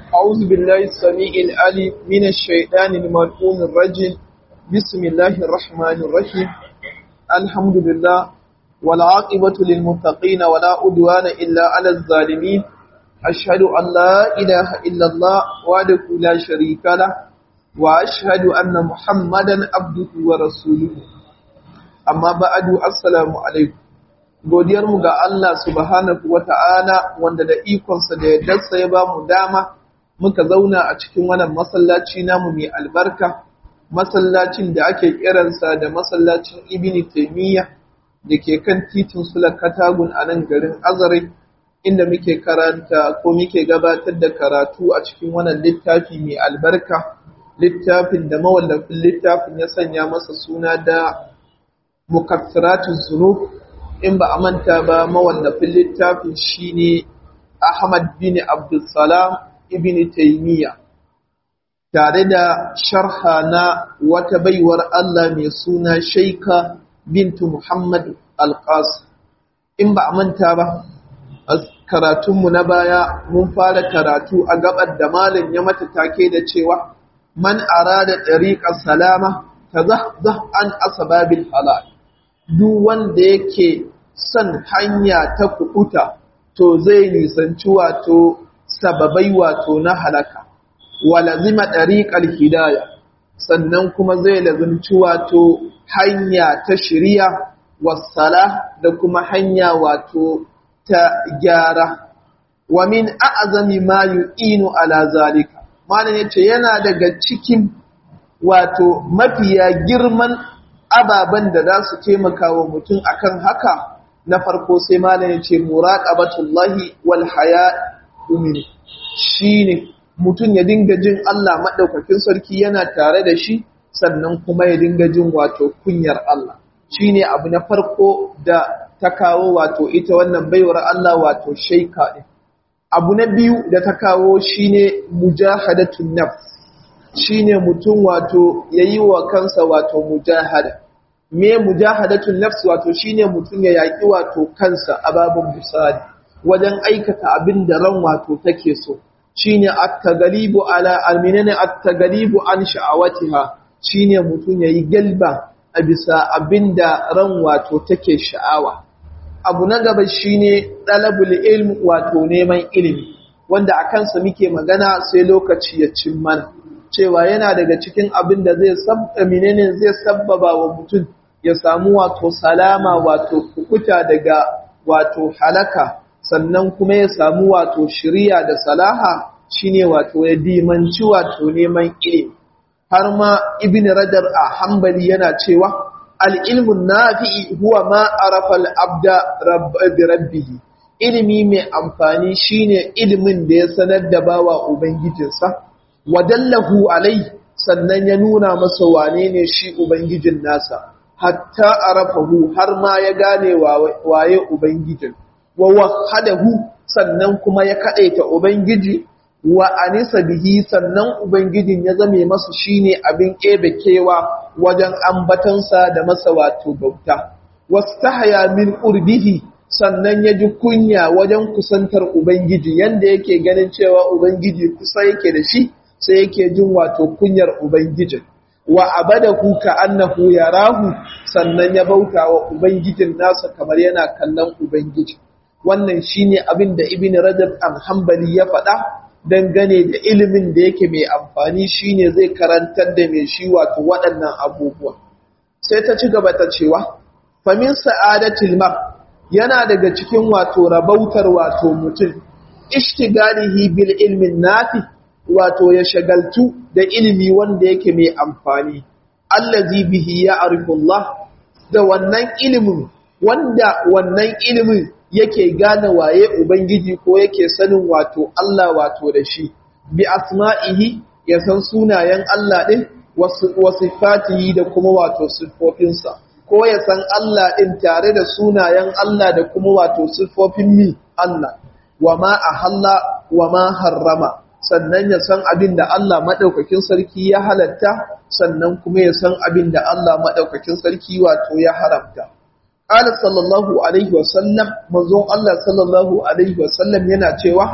أعوذ بالله السميع العليم من الشيطان الملعون الرجيم بسم الله الرحمن الرحيم الحمد لله والعاقبة للمتقين ولا عدوان إلا على الظالمين أشهد أن لا إله إلا الله وحده لا شريك له وأشهد أن محمدا عبده ورسوله أما بعد السلام عليكم godiyarmu ga Allah subhanahu wa ta'ala wanda da ikonsa da yardarsa ya ba mu dama muka zauna a cikin wannan masallaci namu mai albarka masallacin da ake kiransa da masallacin ibn taymiya da ke kan titin sula katagun a nan garin azare inda muke karanta ko muke gabatar da karatu a cikin wannan littafi mai albarka littafin da mawallafin littafin ya sanya masa suna da mukaffiratun zunub in ba a manta ba mawallafin littafin shine Ahmad bin Abdulsalam ibn Taymiyyah tare da sharha na wata baiwar Allah mai suna Shaika bintu Muhammad Al-Qasim in ba a manta ba karatunmu na baya mun fara karatu a gabar da malam ya mata take da cewa man arada tariqas salama tazahzah an asbabil halal duk wanda yake son hanya ta kuɓuta to zai nisanci wato sababai wato na halaka walazima ɗariƙar hidaya sannan kuma zai lazimci wato hanya ta shirya wasala da kuma hanya wato ta gyara wa min a'azami ma yu'inu ala zalika malam yace yana daga cikin wato mafiya girman ababen da za su taimaka wa mutum akan haka na farko sai malam ya ce muraqabatullahi wal haya umini shine mutum ya dinga jin Allah madaukakin sarki yana tare da shi sannan kuma ya dinga jin wato kunyar Allah shine abu na farko da ta kawo wato ita wannan baiwar Allah wato shaika din abu na biyu da ta kawo shine mujahadatun nafs shine mutum wato yayi wa kansa wato mujahada me mujahadatun nafs wato shine mutum ya yaki wato kansa a babun misali wajen aikata abin da ran wato take so shine at-taghlibu ala alminani at-taghlibu an sha'awatiha shine mutum yayi galba a bisa abin da ran wato take sha'awa abu na gaba shine talabul ilm wato neman ilimi wanda a kansa muke magana sai lokaci ya cin mana cewa yana daga cikin abin da zai sabba menene zai sabbaba wa mutum ya samu wato salama wato kukuta daga wato halaka sannan kuma ya samu wato shiriya da salaha shine wato ya dimanci wato neman ilimi har ma ibn radar a hambali yana cewa al-ilmun nafi'i huwa ma arafa al-abda rabbi rabbihi ilimi mai amfani shine ilimin da ya sanar da bawa ubangijinsa wadallahu alai sannan ya nuna masa wane ne shi ubangijin nasa hatta arafahu har ma ya gane waye ubangijin wa wahadahu sannan kuma ya kadaita ubangiji wa anisa bihi sannan ubangijin ya zame masa shine abin kebe kewa wajen ambatansa da masa wato bauta wastahaya min qurbihi sannan ya ji kunya wajen kusantar ubangiji yanda yake ganin cewa ubangiji kusa yake da shi sai yake jin wato kunyar ubangijin wa abadahu ka annahu yarahu sannan ya bauta wa ubangijin nasa kamar yana kallon ubangiji wannan shine abin da ibn rajab al-hanbali ya faɗa dangane da ilimin da yake mai amfani shine zai karantar da mai shi wato waɗannan abubuwa sai ta ci gaba ta cewa famin sa'adatil mar yana daga cikin wato rabautar wato mutum ishtigalihi bil ilmin nafi wato ya shagaltu da ilimi wanda yake mai amfani allazi bihi ya arifullah da wannan ilimin wanda wannan ilimin yake gane waye ubangiji ko yake sanin wato Allah wato da shi bi asma'ihi ya san sunayen Allah din wasifatihi da kuma wato sifofinsa ko ya san Allah din tare da sunayen Allah da kuma wato sifofin mi Allah wa ma ahalla wa ma harrama sannan ya san abin da Allah maɗaukakin sarki ya halatta sannan kuma ya san abin da Allah maɗaukakin sarki wato ya haramta. Ƙala sallallahu Alaihi wasallam, manzon Allah sallallahu Alaihi wasallam yana cewa,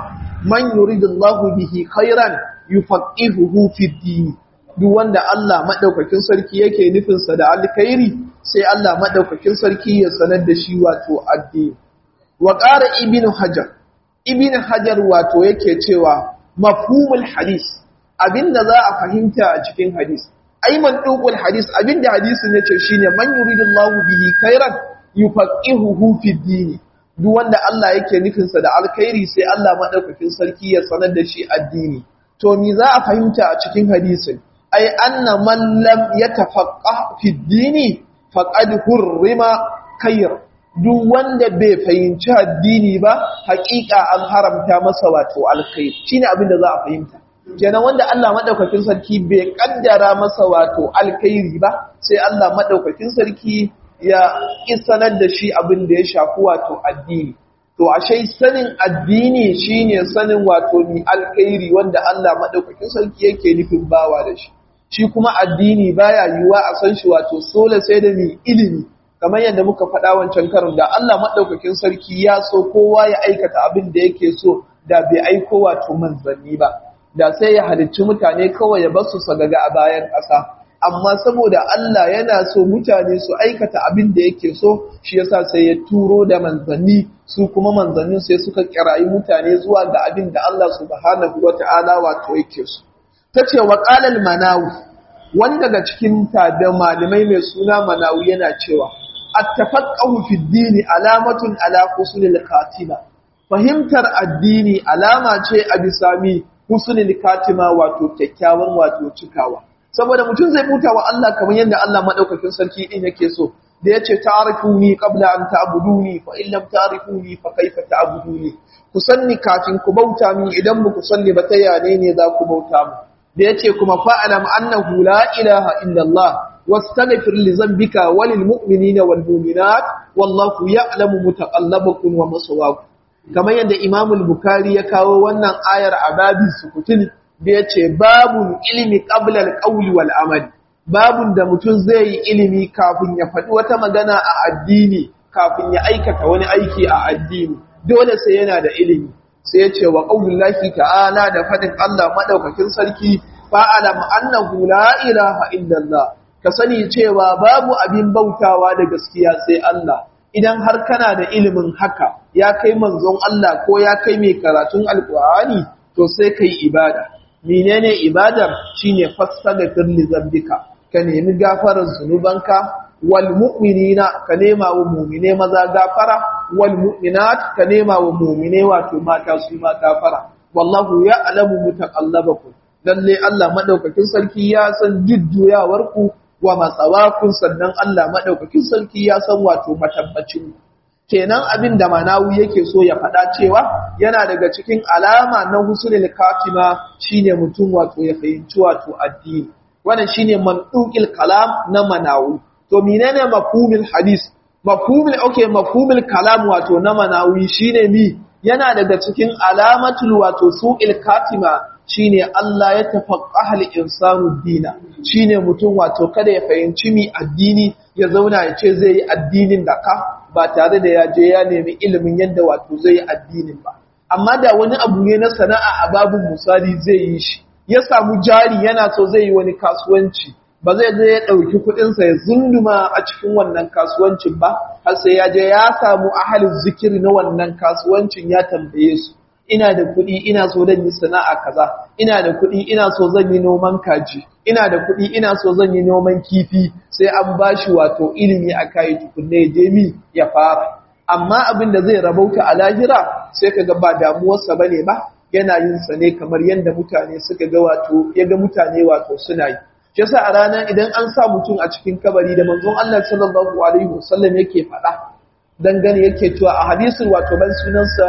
man yuridullahu bihi khairan yufaqihuhu fi din duk wanda Allah madaukakin sarki yake nufin sa da alkhairi sai Allah madaukakin sarki ya sanar da shi wato addini wa qara ibnu hajar ibnu hajar wato yake cewa mafhumul hadis abinda za a fahimta a cikin hadis ai man dukul hadis abinda hadisin yace shine man yuridullahu bihi khairan yufaqihuhu fi din duk wanda Allah yake nufin sa da alkhairi sai Allah madaukakin sarki ya sanar da shi addini to me za a fahimta a cikin hadisin ai anna man lam yatafaqqah fi dini faqad hurrima khair duk wanda bai fahimci addini ba haƙiƙa an haramta masa wato alkhairi shine abin da za a fahimta kenan wanda Allah madaukakin sarki bai kaddara masa wato alkhairi ba sai Allah madaukakin sarki ya isanar da shi abin da ya shafi wato addini to ashe sanin addini shine sanin wato mi alkhairi wanda Allah madaukakin sarki yake nufin bawa da shi shi kuma addini baya yiwuwa a san shi wato sole sai da mi ilimi kamar yadda muka faɗa wancan karin da Allah madaukakin sarki ya so kowa ya aikata abin da yake so da bai aiko wato manzanni ba da sai ya halicci mutane kawai ya basu sagaga a bayan ƙasa amma saboda Allah yana so mutane su aikata abin da yake so shi yasa sai ya turo da manzanni su kuma manzannin sai suka kirayi mutane zuwa ga abin da Allah subhanahu wata'ala wato yake so tace wa qalal manawi wani daga cikin tabi malamai mai suna manawi yana cewa at-tafaqqahu fi ad-din alamatun ala husnil khatima fahimtar addini alama ce a bisami husnul katima wato kyakkyawan wato cikawa saboda mutum zai buta wa Allah kamar yadda Allah madaukakin sarki din yake so da yace ta'rifuni qabla an ta'buduni fa in lam ta'rifuni fa kaifa ta'buduni ku sanni kafin ku bauta min idan ba ku sanni ba ta yane ne za ku bauta mu da yace kuma fa'alam annahu la ilaha illa Allah wastaghfir li dhanbika walil mu'minina wal mu'minat wallahu ya'lamu mutaqallabakum wa maswaakum kamar yadda Imamul Bukhari ya kawo wannan ayar a babin sukutun da ya ce babun ilimi ƙablar ƙauli wal amali babun da mutum zai yi ilimi kafin ya faɗi wata magana a addini kafin ya aikata wani aiki a addini dole sai yana da ilimi sai ya ce wa ƙaunin ta'ala da faɗin Allah maɗaukakin sarki fa'alam annahu la ilaha illallah ka sani cewa babu abin bautawa da gaskiya sai Allah idan har kana da ilimin haka ya kai manzon Allah ko ya kai mai karatun alkur'ani to sai kai ibada menene ibadar shine fassara firli zambika ka nemi gafarar zunubanka wal mu'minina ka nema wa mu'mine maza gafara wal mu'minat ka nema wa mu'mine wato mata su ma gafara wallahu ya'lamu mutaqallabakum lalle Allah madaukakin sarki ya san jujjuyawarku wa matsawakun sannan Allah maɗaukakin sarki ya san wato matabbacin kenan abin da manawi yake so ya faɗa cewa yana daga cikin alama na husnul katima shine mutum wato ya fahimci wato addini wannan shine manduqil kalam na manawi to menene mafhumul hadis mafhumul okay mafhumul kalam wato na manawi shine mi yana daga cikin alamatul wato su'il katima shine Allah ya tafaqqaha al-insanu dina shine mutum wato kada ya fahimci mi addini ya zauna ya ce zai yi addinin da ka ba tare da ya je ya nemi ilimin yadda wato zai yi addinin ba amma da wani abu ne na sana'a a babun misali zai yi shi ya samu jari yana so zai yi wani kasuwanci ba zai je ya ɗauki kuɗinsa ya zunduma a cikin wannan kasuwancin ba har sai ya je ya samu ahalin zikiri na wannan kasuwancin ya tambaye su ina da kuɗi ina so zan yi sana'a kaza ina da kuɗi ina so zan yi noman kaji ina da kuɗi ina so zan yi noman kifi sai an bashi wato ilimi a kai tukunne ya je mi ya fara amma abin da zai rabauta a lahira sai kaga ba damuwarsa bane ba yana yin sa ne kamar yadda mutane suka ga wato ya ga mutane wato suna yi shi yasa a ranar idan an sa mutum a cikin kabari da manzon Allah sallallahu alaihi wasallam yake faɗa dangane yake cewa a hadisin wato ban sunansa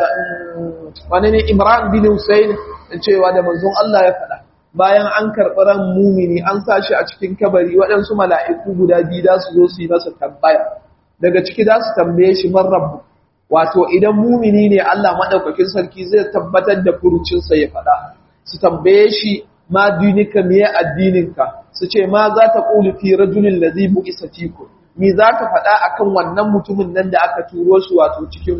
wani ne Imran bin Hussein cewa da manzon Allah ya faɗa bayan an karɓi ran mumini an sa shi a cikin kabari waɗansu mala'iku guda biyu za su zo su yi masa tambaya daga ciki za su tambaye shi man rabbu wato idan mumini ne Allah madaukakin sarki zai tabbatar da furucinsa ya faɗa su tambaye shi ma dinika miye addininka su ce ma za ta ƙuli fi rajulin da zai buƙi satiku mi za ka faɗa akan wannan mutumin nan da aka turo shi wato cikin ku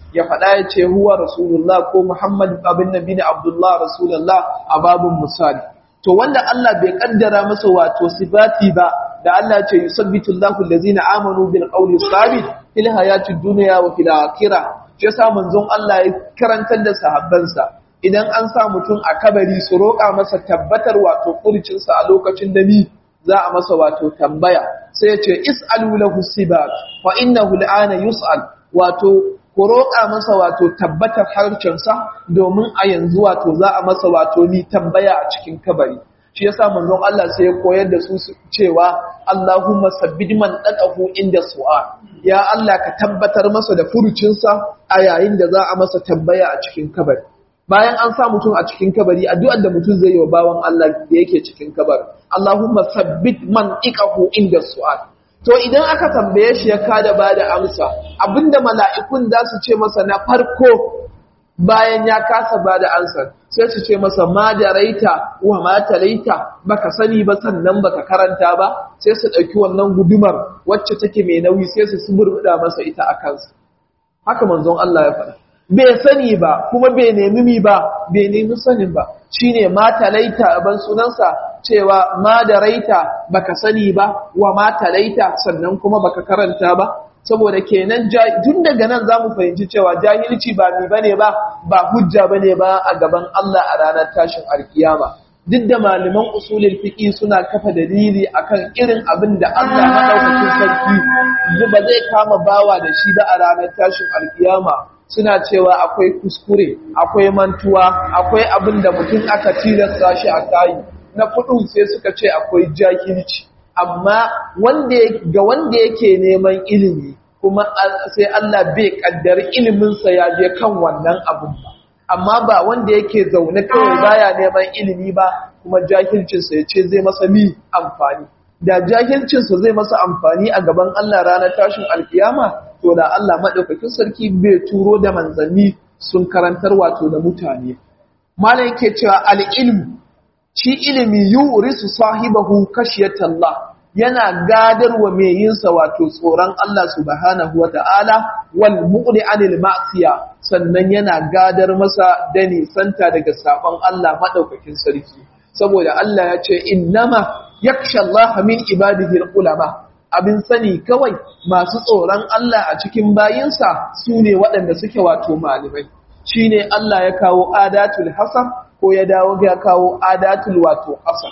ya faɗa ya ce huwa rasulullah ko muhammad abin nabi ne abdullah rasulullah a babun misali to wanda Allah bai kaddara masa wato sifati ba da Allah ce yusabbitu Allahu allazina amanu bil qawli sabit fil hayati dunya wa fil akhirah shi yasa manzon Allah ya karantar da sahabbansa idan an sa mutum a kabari su roƙa masa tabbatar wato kurcin sa a lokacin da ni za a masa wato tambaya sai ya ce is'alu lahu sibat fa innahu al'ana yus'al wato ku roƙa masa wato tabbatar harcensa domin a yanzu wato za a masa wato ni tambaya a cikin kabari shi yasa manzon Allah sai ya koyar da su cewa Allahumma sabbid man daqahu inda su'a ya Allah ka tabbatar masa da furucinsa a yayin da za a masa tambaya a cikin kabari bayan an sa mutum a cikin kabari addu'ar da mutum zai yi wa bawan Allah da yake cikin kabari Allahumma sabbit man daqahu inda su'a To idan aka tambaye shi ya kada ba da amsa, abinda mala'ikun za su ce masa na farko bayan ya kasa ba da amsa, sai su ce masa ma da raita wa ma talaita baka sani ba sannan baka karanta ba, sai su ɗauki wannan gudumar wacce take mai nauyi sai su suburbuɗa masa ita a kansa. Haka manzon Allah ya faɗa. Bai sani ba, kuma bai nemi mi ba, bai nemi sanin ba, shi ne ma talaita ban sunansa cewa ma da raita baka sani ba wa ma talaita sannan kuma baka karanta ba saboda kenan tun daga nan zamu fahimci cewa jahilci ba mi bane ba ba hujja bane ba a gaban Allah a ranar tashin alkiyama duk da malaman usulul fiqi suna kafa dalili akan irin abin da Allah madaukakin sarki ba zai kama bawa da shi ba a ranar tashin alkiyama suna cewa akwai kuskure akwai mantuwa akwai abin da mutum aka tilasta shi a kayi na kudu sai suka ce akwai jahilci amma wanda ga wanda yake neman ilimi kuma sai Allah bai kaddar iliminsa ya je kan wannan abun ba amma ba wanda yake zaune kawai baya neman ilimi ba kuma jahilcinsa ya ce zai masa mi amfani da jahilcinsa zai masa amfani a gaban Allah ranar tashin alkiyama to da Allah madaukakin sarki bai turo da manzanni sun karantar wato da mutane malam yake cewa al-ilmu shi ilimi yurisu sahibahu kashiyatallah yana gadarwa mai yinsa wato tsoron Allah subhanahu wata'ala wal muqni anil ma'siya sannan yana gadar masa da nisanta daga sabon Allah madaukakin sarki saboda Allah ya ce innama yakhsha Allah min ibadihi ulama abin sani kawai masu tsoron Allah a cikin bayinsa sune waɗanda suke wato malamai shine Allah ya kawo adatul hasan ko ya dawo ya kawo adatul wato asar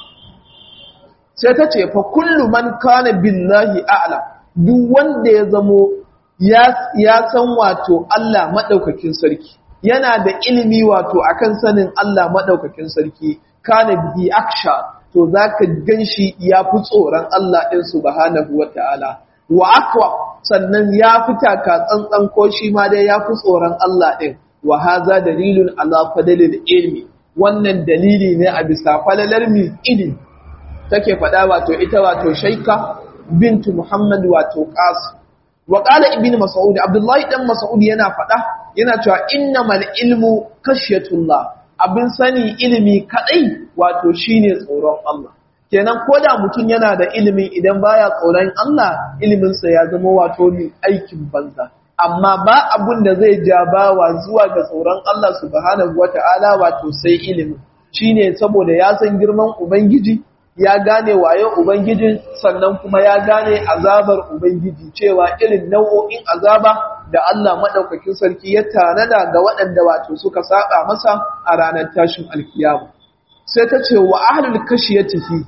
sai ta ce fa kullu man kana billahi a'lam duk wanda ya zamo ya san wato Allah madaukakin sarki yana da ilimi wato akan sanin Allah madaukakin sarki kana bihi aksha to zaka ganshi ya fi tsoron Allah din subhanahu wataala wa aqwa sannan ya fita ka tsantsan ko shi ma dai ya fi tsoron Allah din wa haza dalilun ala fadlil ilmi wannan dalili ne a bisa falalar mi ilimi take faɗa wato ita wato shaika bintu muhammad wato qasim wa qala ibn mas'ud abdullahi dan mas'ud yana faɗa yana cewa innamal ilmu khashyatullah abin sani ilimi kadai wato shine tsoron Allah kenan koda mutum yana da ilimi idan baya tsoron Allah ilimin sa ya zama wato ni aikin banza amma ba abun da zai ja bawa zuwa ga tsoron Allah subhanahu wata'ala wato sai ilimi shine saboda ya san girman ubangiji ya gane waye ubangijin sannan kuma ya gane azabar ubangiji cewa irin nau'o'in azaba da Allah madaukakin sarki ya tanada ga waɗanda wato suka saba masa a ranar tashin alkiyama sai ta ce wa ahlul kashiyatihi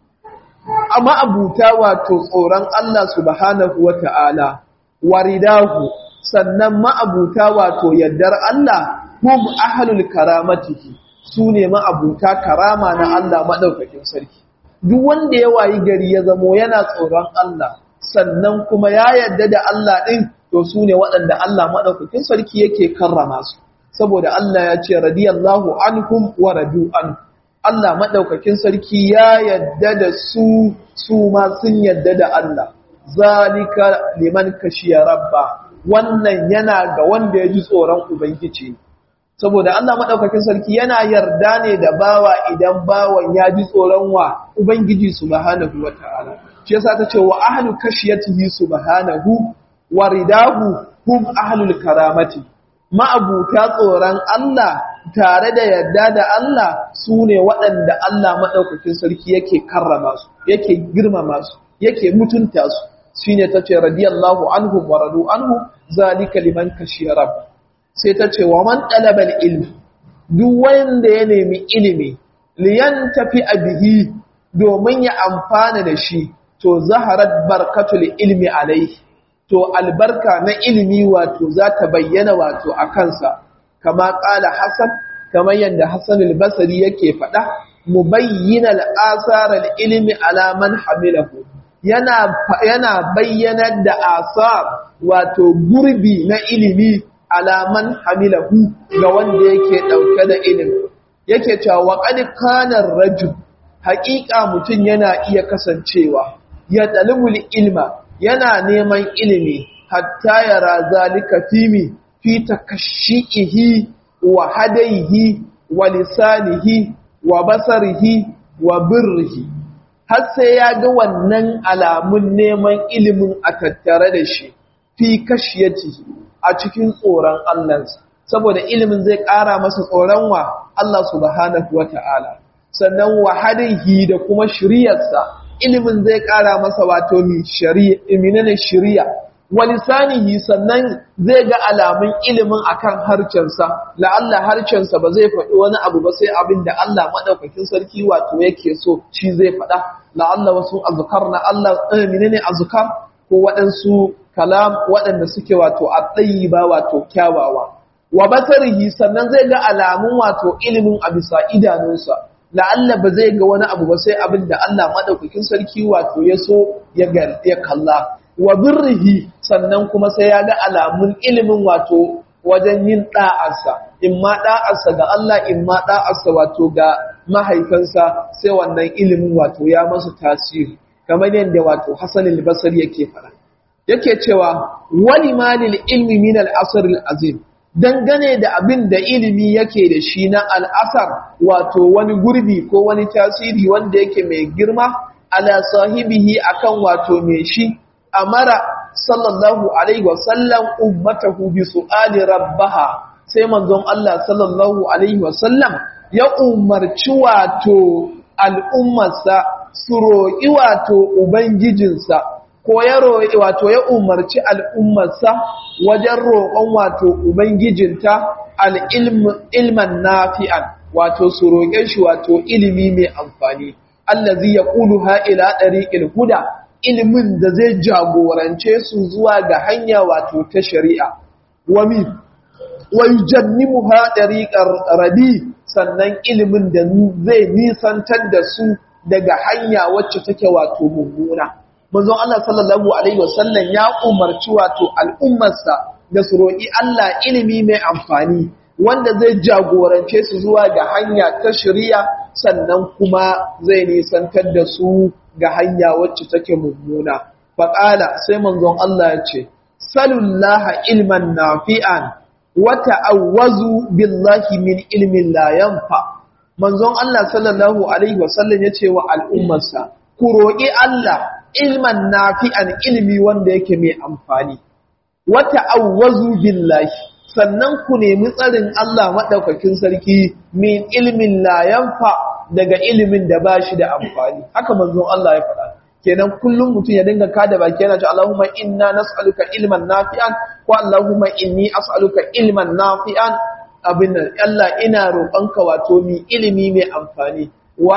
amma abuta wato tsoron Allah subhanahu wata'ala waridahu sannan ma'abuta wato yaddar Allah hum ahlul karamatihi su ne ma'abuta karama na Allah madaukakin sarki duk wanda ya wayi gari ya zamo yana tsoron Allah sannan kuma ya yadda da Allah din to su ne waɗanda Allah madaukakin sarki yake karrama su saboda Allah ya ce radiyallahu anhum wa radu an Allah madaukakin sarki ya yadda da su su ma sun yadda da Allah zalika liman kashiya rabba wannan yana ga wanda ya ji tsoron ubangiji saboda Allah madaukakin sarki yana yarda ne da bawa idan bawan ya ji tsoron wa ubangiji subhanahu wataala shi yasa ta ce wa ahlu kashiyatihi subhanahu wa ridahu hum ahlul karamati ma'abuta tsoron Allah tare da yarda da Allah su ne waɗanda Allah maɗaukakin sarki yake karrama su yake girmama su yake mutunta su shi ne ta ce radiyallahu anhu wa radu anhu zalika liman kashiya rabb sai ta ce wa man ɗalabar ilmi duk wanda ya nemi ilimi liyan tafi a bihi domin ya amfana da shi to zaharar barkatul ilmi alaihi to albarka na ilimi wato za ta bayyana wato a kansa kama ƙala Hassan kamar yadda Hassan al-Basri yake faɗa mubayyinal asarar ilimi alaman hamilahu yana yana bayyanar da asar wato gurbi na ilimi alaman hamilahu ga wanda yake ɗauke da ilimi yake cewa wa qad kana rajul haƙiƙa mutum yana iya kasancewa ya talibul ilma yana neman ilimi hatta yara zalika fimi fi takashshihi wa hadaihi wa lisanihi wa basarihi wa birrihi har sai ya ga wannan alamun neman ilimin a tattare da shi fi kashiyatihi a cikin tsoron Allahnsa saboda ilimin zai ƙara masa tsoron wa Allah subhanahu wata'ala sannan wa hadaihi da kuma shiriyarsa ilimin zai ƙara masa wato ni shari'a shari'a walisanihi sannan zai ga alamun ilimin akan harcensa la'alla harcensa ba zai faɗi wani abu ba sai abin da Allah madaukakin sarki wato yake so shi zai faɗa la'alla wasu azkar na Allah eh menene azkar ko waɗansu kalam waɗanda suke wato at-tayyiba wato kyawawa wa basarihi sannan zai ga alamun wato ilimin a bisa idanunsa la'alla ba zai ga wani abu ba sai abin da Allah madaukakin sarki wato ya so ya kalla wa birrihi sannan kuma sai ya ga alamun ilimin wato wajen yin da'arsa in ma da'arsa ga Allah in ma da'arsa wato ga mahaifansa sai wannan ilimin wato ya masa tasiri kamar yadda wato Hassan al-Basri yake fara yake cewa wali malil ilmi min al-asr al-azim dangane da abin da ilimi yake da shi na al'asar wato wani gurbi ko wani tasiri wanda yake mai girma ala sahibihi akan wato mai shi amara sallallahu alaihi wasallam ummatahu bi su'ali rabbaha sai manzon Allah sallallahu alaihi wasallam ya umarci wato al'ummarsa su roƙi wato ubangijinsa ko ya roƙi wato ya umarci al'ummarsa wajen roƙon wato ubangijinta al'ilman nafi'an wato su roƙe shi wato ilimi mai amfani allazi ya ƙulu ha'ila ɗariƙil huda ilimin da zai jagorance su zuwa ga hanya wato ta shari'a wami wai jannimu ha ɗariƙar rabi sannan ilimin da zai nisantar da su daga hanya wacce take wato mummuna manzon Allah sallallahu alaihi wasallam ya umarci wato al'ummarsa da su roƙi Allah ilimi mai amfani wanda zai jagorance su zuwa ga hanya ta shari'a sannan kuma zai nisantar da su ga hanya wacce take mummuna faqala sai manzon Allah ya ce salullaha ilman nafi'an wa ta'awwazu billahi min ilmin la yanfa manzon Allah sallallahu alaihi wasallam ya ce wa al'ummarsa ku roƙi Allah ilman nafi'an ilmi wanda yake mai amfani wata awwazu billahi sannan ku nemi tsarin Allah madaukakin sarki min ilmin la yanfa daga ilimin da bashi da amfani haka manzon Allah ya faɗa kenan kullum mutum ya dinga kada baki yana cewa Allahumma inna nas'aluka ilman nafi'an ko Allahumma inni as'aluka ilman nafi'an abin Allah ina roƙonka wato mi ilimi mai amfani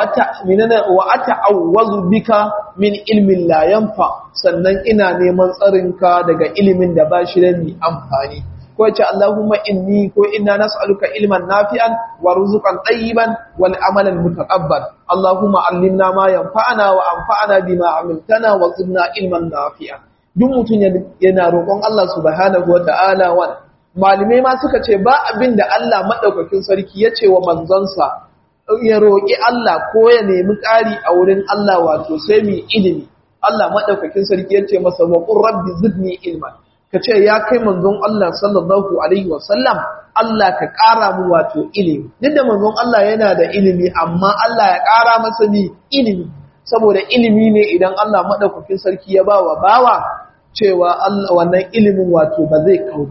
wa ata'awwazu bika min ilmin la yanfa sannan ina neman tsarinka daga ilimin da ba shi da ni amfani ko ce Allahumma inni ko inna nas'aluka ilman nafi'an wa rizqan tayyiban wal amalan mutaqabbal Allahumma allimna ma yanfa'una wa anfa'na bima 'amiltana wa zidna ilman nafi'an duk mutun yana roƙon Allah subhanahu wa ta'ala wa malume ma suka ce ba abin da Allah madaukakin sarki ya ce wa manzonsa ya roƙi Allah ko ya nemi ƙari a wurin Allah wato sai mu ilimi Allah madaukakin sarki ya ce masa wa qur rabbi zidni ilma kace ya kai manzon Allah sallallahu alaihi wasallam Allah ka ƙara mu wato ilimi duk da manzon Allah yana da ilimi amma Allah ya ƙara masa ni ilimi saboda ilimi ne idan Allah madaukakin sarki ya ba wa bawa cewa Allah wannan ilimin wato ba zai kau ba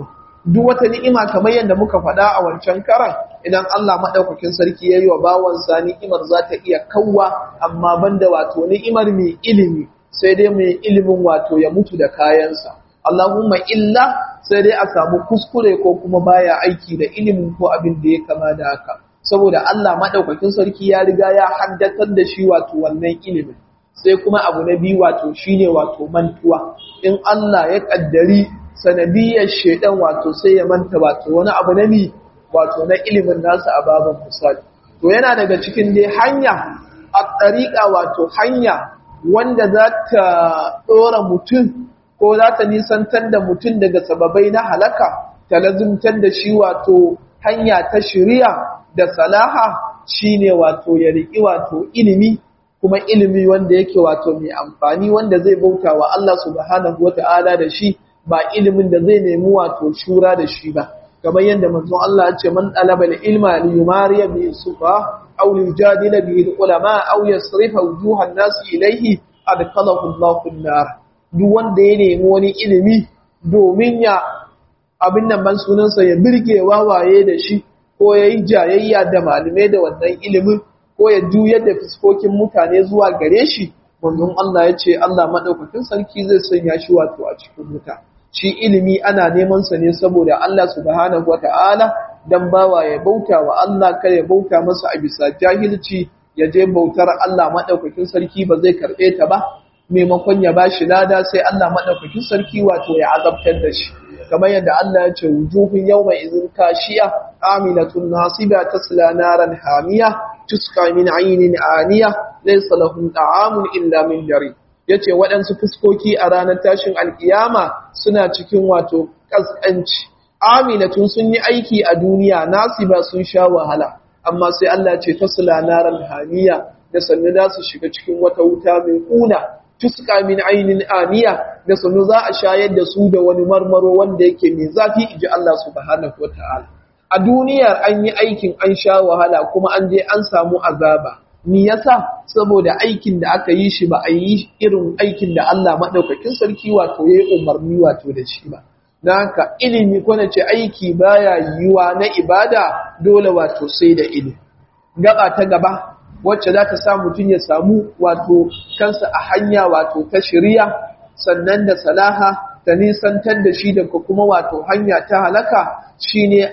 duk wata ni'ima kamar yadda muka faɗa a wancan karan idan Allah maɗaukakin sarki ya yi wa bawansa ni'imar za ta iya kawwa amma banda wato ni'imar mai ilimi sai dai mai ilimin wato ya mutu da kayansa Allahumma illa sai dai a samu kuskure ko kuma baya aiki da ilimin ko abin da ya kama da haka saboda Allah maɗaukakin sarki ya riga ya haddatar da shi wato wannan ilimin sai kuma abu na biyu wato shine wato mantuwa in Allah ya kaddari sanadiyar shedan wato sai ya manta wato wani abu na mi wato na ilimin nasa a baban misali to yana daga cikin dai hanya a tsariƙa wato hanya wanda za ta ɗora mutum ko za ta nisantar da mutum daga sababai na halaka ta lazumtar da shi wato hanya ta shiriya da salaha shine wato ya riƙi wato ilimi kuma ilimi wanda yake wato mai amfani wanda zai bauta wa Allah subhanahu wata'ala da shi ba ilimin da zai nemi wato shura da shi ba kamar yadda manzon Allah ya ce man talaba ilma li yumariya bi sufa aw yujadila bi ulama aw yasrifa wujuhan nas ilayhi adkhalahu Allahu an-nar duk wanda ya nemi wani ilimi domin ya abin nan ban sunansa ya birge wawaye da shi ko yayi jayayya da malume da wannan ilimin ko ya juyar da fuskokin mutane zuwa gare shi manzon Allah ya ce Allah madaukakin sarki zai sanya shi wato a cikin wuta shi ilimi ana neman sa ne saboda Allah subhanahu wataala dan bawa ya bauta wa Allah kada ya bauta masa a bisa jahilci ya je bautar Allah madaukakin sarki ba zai karbe ta ba maimakon ya bashi lada sai Allah madaukakin sarki wato ya azabtar da shi kamar yadda Allah ya ce wujuhun yawma izin kashiya amilatun nasiba tasla naran hamiya tuska min aynin aniya laysa lahum ta'amun illa min dari yace waɗansu fuskoki a ranar tashin alkiyama suna cikin wato kaskanci amilatun sun yi aiki a duniya nasiba sun sha wahala amma sai Allah ce tasla naran hamiya da sannu za su shiga cikin wata wuta mai kuna tuska min ainin aniya da sannu za a shayar da su da wani marmaro wanda yake mai zafi inji Allah subhanahu wataala a duniyar an yi aikin an sha wahala kuma an je an samu azaba ni yasa saboda aikin da aka yi shi ba a yi irin aikin da Allah madaukakin sarki wato yayi umarni wato da shi ba dan haka ilimi ko nace aiki baya yiwa na ibada dole wato sai da ilimi gaba ta gaba wacce za ta sa mutum ya samu wato kansa a hanya wato ta shirya sannan da salaha ta nisantar da shi daga kuma wato hanya ta halaka shine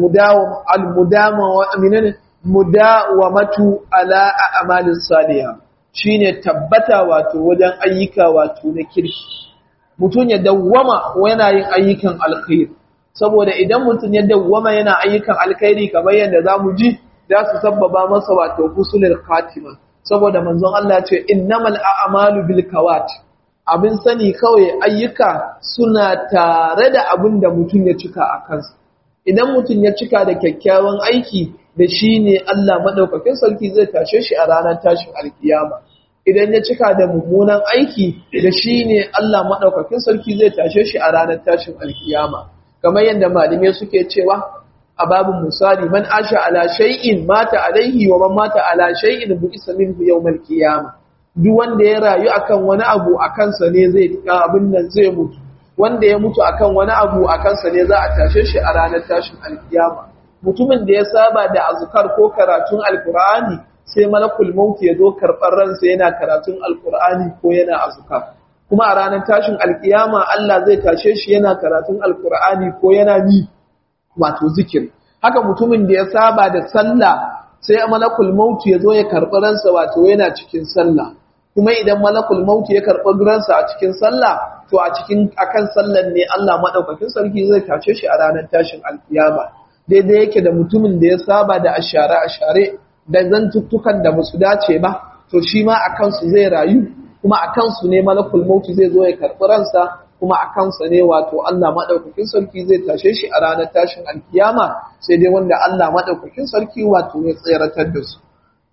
almudawamatu ala a'malin salihah shine tabbata wato wajen ayyuka wato na kirki mutum ya dawwama yana yin ayyukan alkhairi saboda idan mutum ya dawwama yana ayyukan alkhairi kamar yadda zamu ji za su sabbaba masa wato husnul khatima saboda manzon Allah ce innamal a'malu bil kawat abin sani kawai ayyuka suna tare da abin da mutum ya cika a kansa idan mutum ya cika da kyakkyawan aiki da shi ne Allah madaukakin sarki zai tashe shi a ranar tashin alkiyama idan ya cika da mummunan aiki da shi ne Allah madaukakin sarki zai tashe shi a ranar tashin alkiyama kamar yadda malamai suke cewa a babin misali man asha ala shay'in mata alaihi wa man mata ala shay'in bu'isa minhu yawmal qiyama duk wanda ya rayu akan wani abu akan sa ne zai abin nan zai mutu wanda ya mutu akan wani abu akan sa ne za a tashe shi a ranar tashin alkiyama mutumin da ya saba da azkar ko karatun alqur'ani sai malakul maut ya zo karɓar ransa yana karatun alqur'ani ko yana azkar kuma a ranar tashin alkiyama Allah zai tashe shi yana karatun alqur'ani ko yana mi wato zikiri haka mutumin da ya saba da sallah sai malakul maut ya zo ya karɓi ransa wato yana cikin sallah kuma idan malakul maut ya karɓi ransa a cikin sallah to a cikin akan sallan ne Allah madaukakin sarki zai tashe shi a ranar tashin alkiyama daidai yake da mutumin da ya saba da ashare ashare da zantuttukan da basu dace ba to shi ma akan su zai rayu kuma akan su ne malakul maut zai zo ya karɓi ransa kuma a kansa ne wato Allah maɗaukakin sarki zai tashe shi a ranar tashin alkiyama sai dai wanda Allah maɗaukakin sarki wato ya tseratar da su.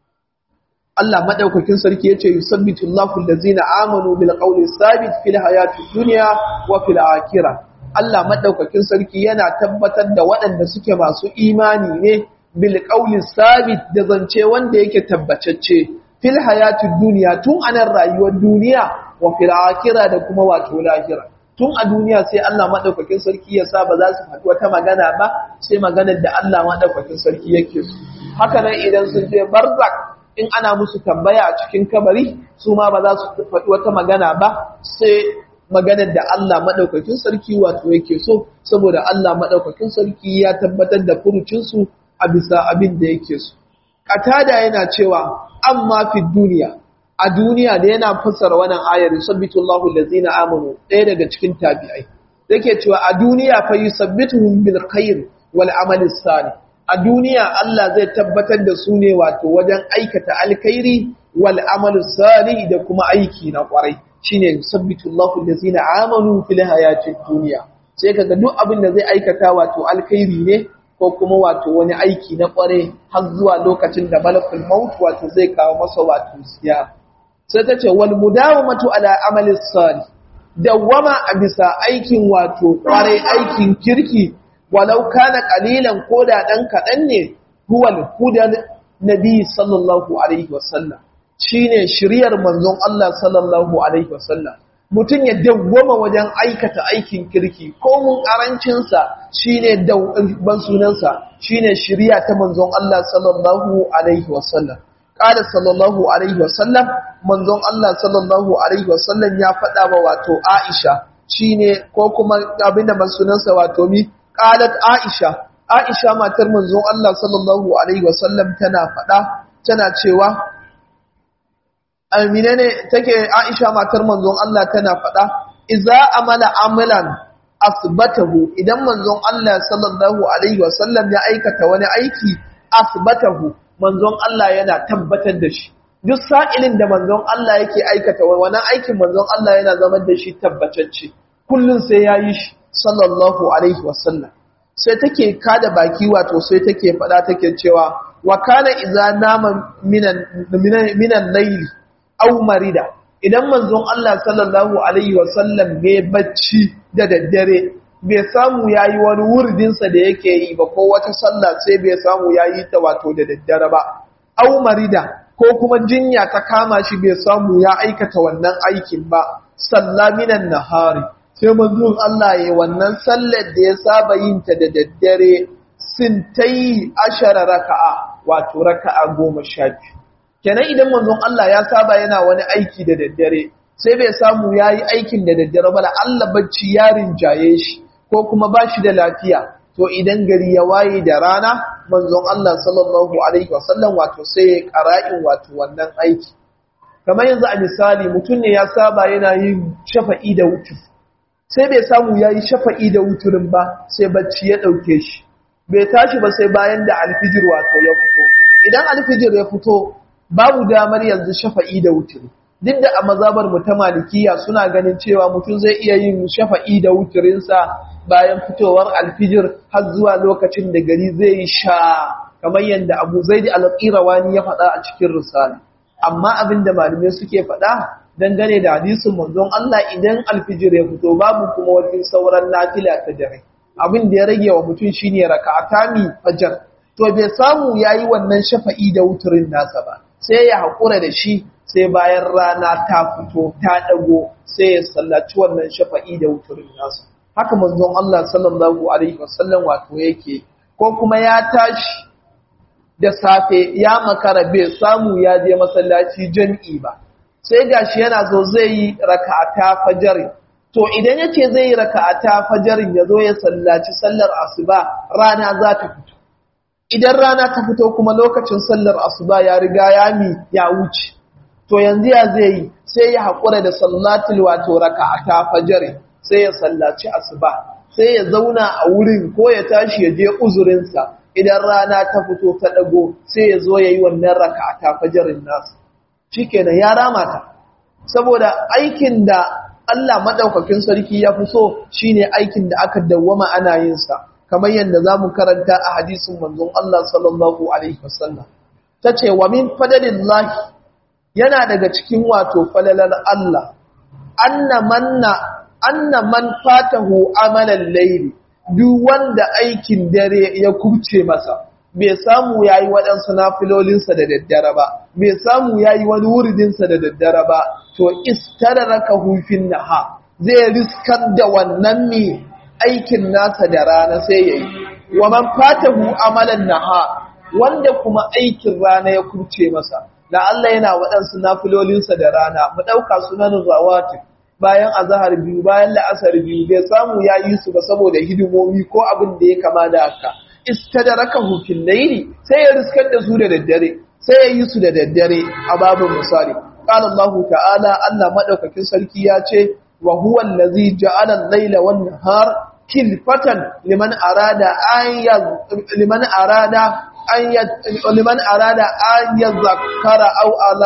Allah maɗaukakin sarki ya ce yusabbitu Allahu allazina amanu bil qawli sabit fil hayati dunya wa fil akhirah. Allah maɗaukakin sarki yana tabbatar da waɗanda suke masu imani ne bil qawli sabit da zance wanda yake tabbatacce fil hayati dunya tun anan rayuwar duniya wa fil akhirah da kuma wato lahira. tun a duniya sai Allah madaukakin sarki ya sa ba za su faɗi wata magana ba sai maganar da Allah madaukakin sarki yake so haka nan idan sun je barzak in ana musu tambaya a cikin kabari su ma ba za su faɗi wata magana ba sai maganar da Allah maɗaukakin sarki wato yake so saboda Allah maɗaukakin sarki ya tabbatar da furucinsu a bisa abin da yake so. Katada yana cewa amma fi duniya a duniya da yana fassara wannan ayar yusabbitullahu allazina amanu ɗaya daga cikin tabi'ai yake cewa a duniya fa yusabbituhum bil khair wal amali salih a duniya Allah zai tabbatar da su ne wato wajen aikata alkhairi wal amalu salih da kuma aiki na kwarai shine yusabbitu Allahu allazina amanu fil hayatid dunya sai kaga duk abin da zai aikata wato alkhairi ne ko kuma wato wani aiki na kware har zuwa lokacin da malakul maut wato zai kawo masa wato siya sai ta ce wal mudawamatu ala amali salih dawama a bisa aikin wato kware aikin kirki walau kana qalilan koda dan kadan ne huwal hudan nabi sallallahu alaihi wasallam shine shiriyar manzon Allah sallallahu alaihi wasallam mutum ya dawwama wajen aikata aikin kirki ko mun karancin sa shine ban sunansa shine shiriya ta manzon Allah sallallahu alaihi wasallam qala sallallahu alaihi wasallam manzon Allah sallallahu alaihi wasallam ya faɗa wa wato Aisha shine ko kuma abinda ban sunansa wato mi qalat Aisha Aisha matar manzon Allah sallallahu alaihi wasallam tana faɗa tana cewa Amina ne take Aisha matar manzon Allah tana faɗa idza amala amalan asbatahu idan manzon Allah sallallahu alaihi wasallam ya aikata wani aiki asbatahu manzon Allah yana tabbatar da shi duk sa'ilin da manzon Allah yake aikata wani aikin manzon Allah yana zama da shi tabbatacce kullun sai yayi shi sallallahu alaihi wasallam sai take kada baki wato sai take faɗa take cewa wa kana idza nama minan minan layli aw marida idan manzon Allah sallallahu alaihi wasallam bai bacci da daddare bai samu yayi wani wurdinsa da yake yi ba ko wata sallah sai bai samu yayi ta wato da daddare ba aw marida ko kuma jinya ta kama shi bai samu ya aikata wannan aikin ba sallaminan nahari sai manzon Allah ya wannan sallar da ya saba yin ta da daddare sintai ashara raka'a wato raka'a goma sha biyu kenan idan manzon Allah ya saba yana wani aiki da daddare sai bai samu ya yi aikin da daddare ba Allah bacci ya rinjaye shi ko kuma ba shi da lafiya to idan gari ya waye da rana manzon Allah sallallahu alaihi wasallam wato sai ya qara'in wato wannan aiki kamar yanzu a misali mutum ne ya saba yana yin shafa'i da wutur sai bai samu ya yi shafa'i da wuturin ba sai bacci ya ɗauke shi bai tashi ba sai bayan da alfijir wato ya fito idan alfijir ya fito babu damar yanzu shafa'i da wuturi duk da a mazabar mu ta malikiya suna ganin cewa mutum zai iya yin shafa'i da wuturinsa bayan fitowar alfijir har zuwa lokacin da gari zai yi sha kamar yadda abu zaidi al-qirawani ya faɗa a cikin risala amma abin da malamai suke faɗa dangane da hadisin manzon Allah idan alfijir ya fito babu kuma wani sauran nafila ta dare abin da ya rage wa mutum shine raka'atani fajr to bai samu yayi wannan shafa'i da wuturin nasa ba sai ya haƙura da shi sai bayan rana ta fito ta ɗago sai ya sallaci wannan shafa'i da wuturin nasa haka manzon Allah sallallahu alaihi wasallam wato yake ko kuma ya tashi da safe ya makara bai samu ya je masallaci jami'i ba sai gashi yana zo zai yi raka'ata fajarin to idan yace zai yi raka'ata fajarin ya zo ya sallaci sallar asuba rana za ta fito idan rana ta fito kuma lokacin sallar asuba ya riga ya mi ya wuce to yanzu ya zai yi sai ya haƙura da sallatul wato raka'ata fajr sai ya sallaci asuba sai ya zauna a wurin ko ya tashi ya je uzurinsa idan rana ta fito ta dago sai ya zo yayi wannan raka'ata fajrin nasu shikenan ya rama ta saboda aikin da Allah madaukakin sarki ya fi so shine aikin da aka dawwama ana yin sa kamar yadda za mu karanta a hadisin manzon Allah sallallahu Alaihi wasallam. Ta ce, wa min fadalin lahi yana daga cikin wato falalar Allah, anna man fatahu amalan laili, duk wanda aikin dare ya kubce masa, bai samu ya yi waɗansu nafilolinsa da daddare ba, bai samu ya yi wani wuridinsa da daddare ba, to istara raka hufin naha zai riskar da wannan mai aikin nasa da rana sai yayi wa man fatahu amalan naha wanda kuma aikin rana ya kurce masa da Allah yana waɗansu nafilolinsa da rana mu ɗauka sunan zawati bayan azahar biyu bayan la'asar biyu bai samu ya yi su ba saboda hidimomi ko abin da ya kama da haka istadarakahu fil layli sai ya riskar da su da daddare sai ya yi su da daddare a babin misali qala Allah ta'ala Allah madaukakin sarki ya ce wa huwa allazi ja'ala al-layla wan nahar kilfatan liman arada an liman arada an liman arada an yazakkara aw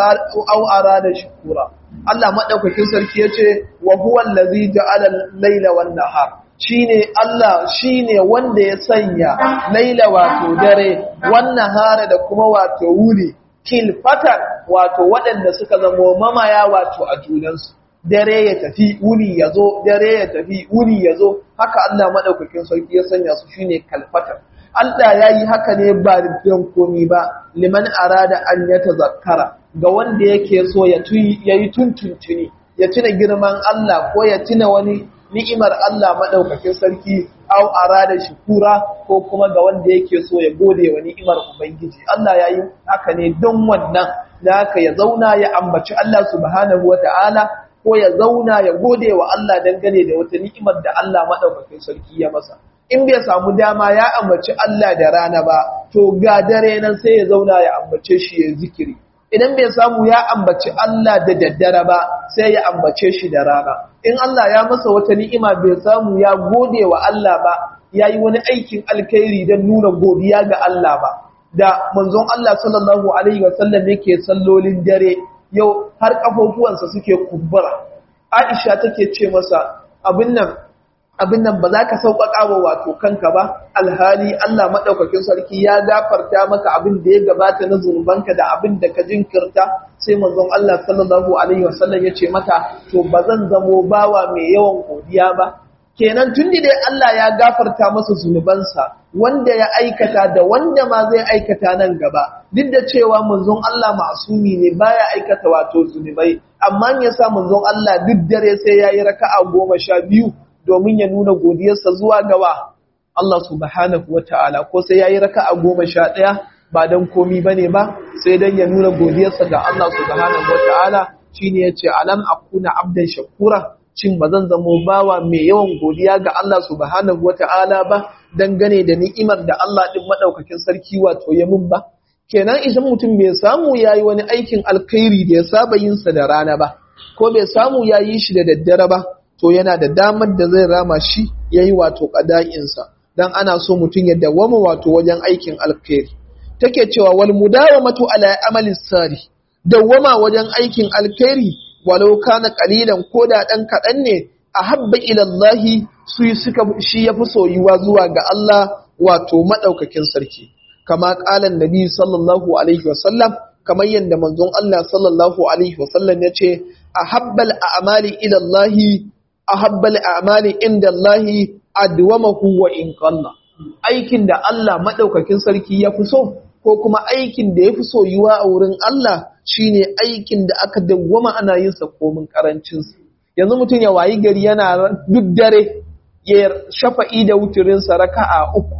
aw arada shukura Allah madaukakin sarki yace wa huwa allazi ja'ala al-layla wan nahar shine Allah shine wanda ya sanya laila wato dare wan nahara da kuma wato wuri kilfatan wato waɗanda suka zama mamaya wato a junansu dare ya tafi wuni ya zo dare ya tafi wuni ya zo haka Allah maɗaukakin sarki ya sanya su shine kalfatar Allah ya yi haka ne ba da komi ba liman arada an ya tazakkara ga wanda yake so ya yi tuntuntuni ya tuna girman Allah ko ya tuna wani ni'imar Allah maɗaukakin sarki au arada shukura ko kuma ga wanda yake so ya gode wa ni'imar Ubangiji Allah ya yi haka ne don wannan da haka ya zauna ya ambaci Allah subhanahu wata'ala ko ya zauna ya gode wa Allah dangane da wata ni'imar da Allah maɗaukakin sarki ya masa in bai samu dama ya ambaci Allah da rana ba to ga dare nan sai ya zauna ya ambace shi ya zikiri idan bai samu ya ambaci Allah da daddare ba sai ya ambace shi da rana in Allah ya masa wata ni'ima bai samu ya gode wa Allah ba ya yi wani aikin alkhairi don nuna godiya ga Allah ba da manzon Allah sallallahu alaihi wasallam yake sallolin dare yau har kafofuwansa suke kumbura Aisha take ce masa abin nan abin nan ba za ka sauƙaƙa wa wato kanka ba alhali Allah maɗaukakin sarki ya gafarta maka abin da ya gabata na zunubanka da abin da ka jinkirta sai manzon Allah sallallahu alaihi wasallam ya ce mata to ba zan zamo bawa mai yawan godiya ba kenan tun dai Allah ya gafarta masa zunubansa wanda ya aikata da wanda ma zai aikata nan gaba duk da cewa manzon Allah masumi ne baya aikata wato zunubai amma ya sa manzon Allah duk dare sai yayi raka'a goma sha biyu domin ya nuna godiyarsa zuwa gawa Allah subhanahu wata'ala ko sai yayi raka'a goma sha ɗaya ba dan komi bane ba sai dan ya nuna godiyarsa ga Allah subhanahu wata'ala shine yace alam akuna abdan shakura cin bazan zamo bawa mai yawan godiya ga Allah subhanahu wata'ala ba dangane da ni'imar da Allah din madaukakin sarki wato ya mun ba kenan idan mutum bai samu yayi wani aikin alkhairi da ya saba yin sa da rana ba ko bai samu yayi shi da daddare ba to yana da damar da zai rama shi yayi wato qada'insa dan ana so mutum ya dawama wato wajen aikin alkhairi take cewa wal mudawamatu ala amali sari dawama wajen aikin alkhairi walau kana qalilan koda dan kadan ne ahabba ila Allah su suka shi yafi soyuwa zuwa ga Allah wato madaukakin sarki kama qalan nabi sallallahu alaihi wasallam kamar yadda manzon Allah sallallahu alaihi wasallam yace ahabbal a'mali ila Allah ahabbal a'mali inda Allah adwamahu wa in qalla aikin da Allah madaukakin sarki ya fi so ko kuma aikin da ya fi soyuwa a wurin Allah shine aikin da aka dawwama ana yin sa komin karancin sa yanzu mutum ya wayi gari yana duk dare ya shafa'i da wuturin sa raka'a uku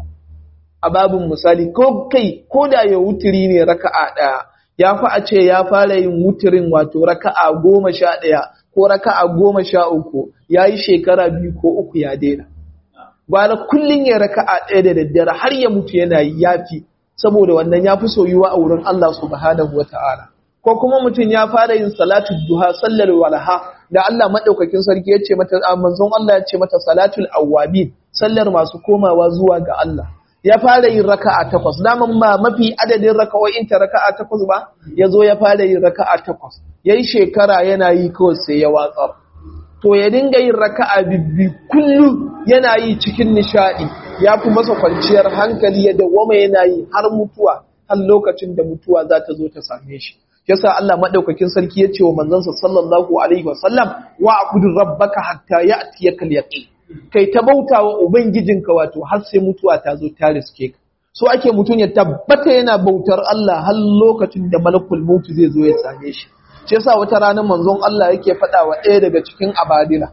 a babin misali ko kai ko da ya wuturi ne raka'a daya ya fi a ce ya fara yin wuturin wato raka'a goma sha ɗaya ko raka'a goma sha uku ya yi shekara biyu ko uku ya daina. Bala kullum ya raka'a ɗaya da daddare har ya mutu yana yi yafi saboda wannan ya fi soyuwa a wurin Allah subhanahu wa ta'ala. Ko kuma mutum ya fara yin salatu duha sallar walaha da Allah maɗaukakin sarki ya ce mata manzon Allah ya ce mata salatul awwabin sallar masu komawa zuwa ga Allah. ya fara yin raka'a takwas daman ba mafi adadin raka'o'in ta raka'a takwas ba ya zo ya fara yin raka'a takwas yayi shekara yana yi kawai sai ya watsar to ya dinga yin raka'a bibbi kullum yana yi cikin nishadi ya fi masa kwanciyar hankali ya dawwama yana yi har mutuwa har lokacin da mutuwa za ta zo ta same shi yasa Allah madaukakin sarki ya ce wa manzansa sallallahu alaihi wasallam wa abudu rabbaka hatta ya'tiyakal yaqin kai ta bauta wa Ubangijinka wato har sai mutuwa ta zo ta riske ka. So ake mutum ya tabbata yana bautar Allah har lokacin da malakul mutu zai zo ya same shi. Shi yasa wata ranar manzon Allah yake faɗa wa ɗaya daga cikin abadila.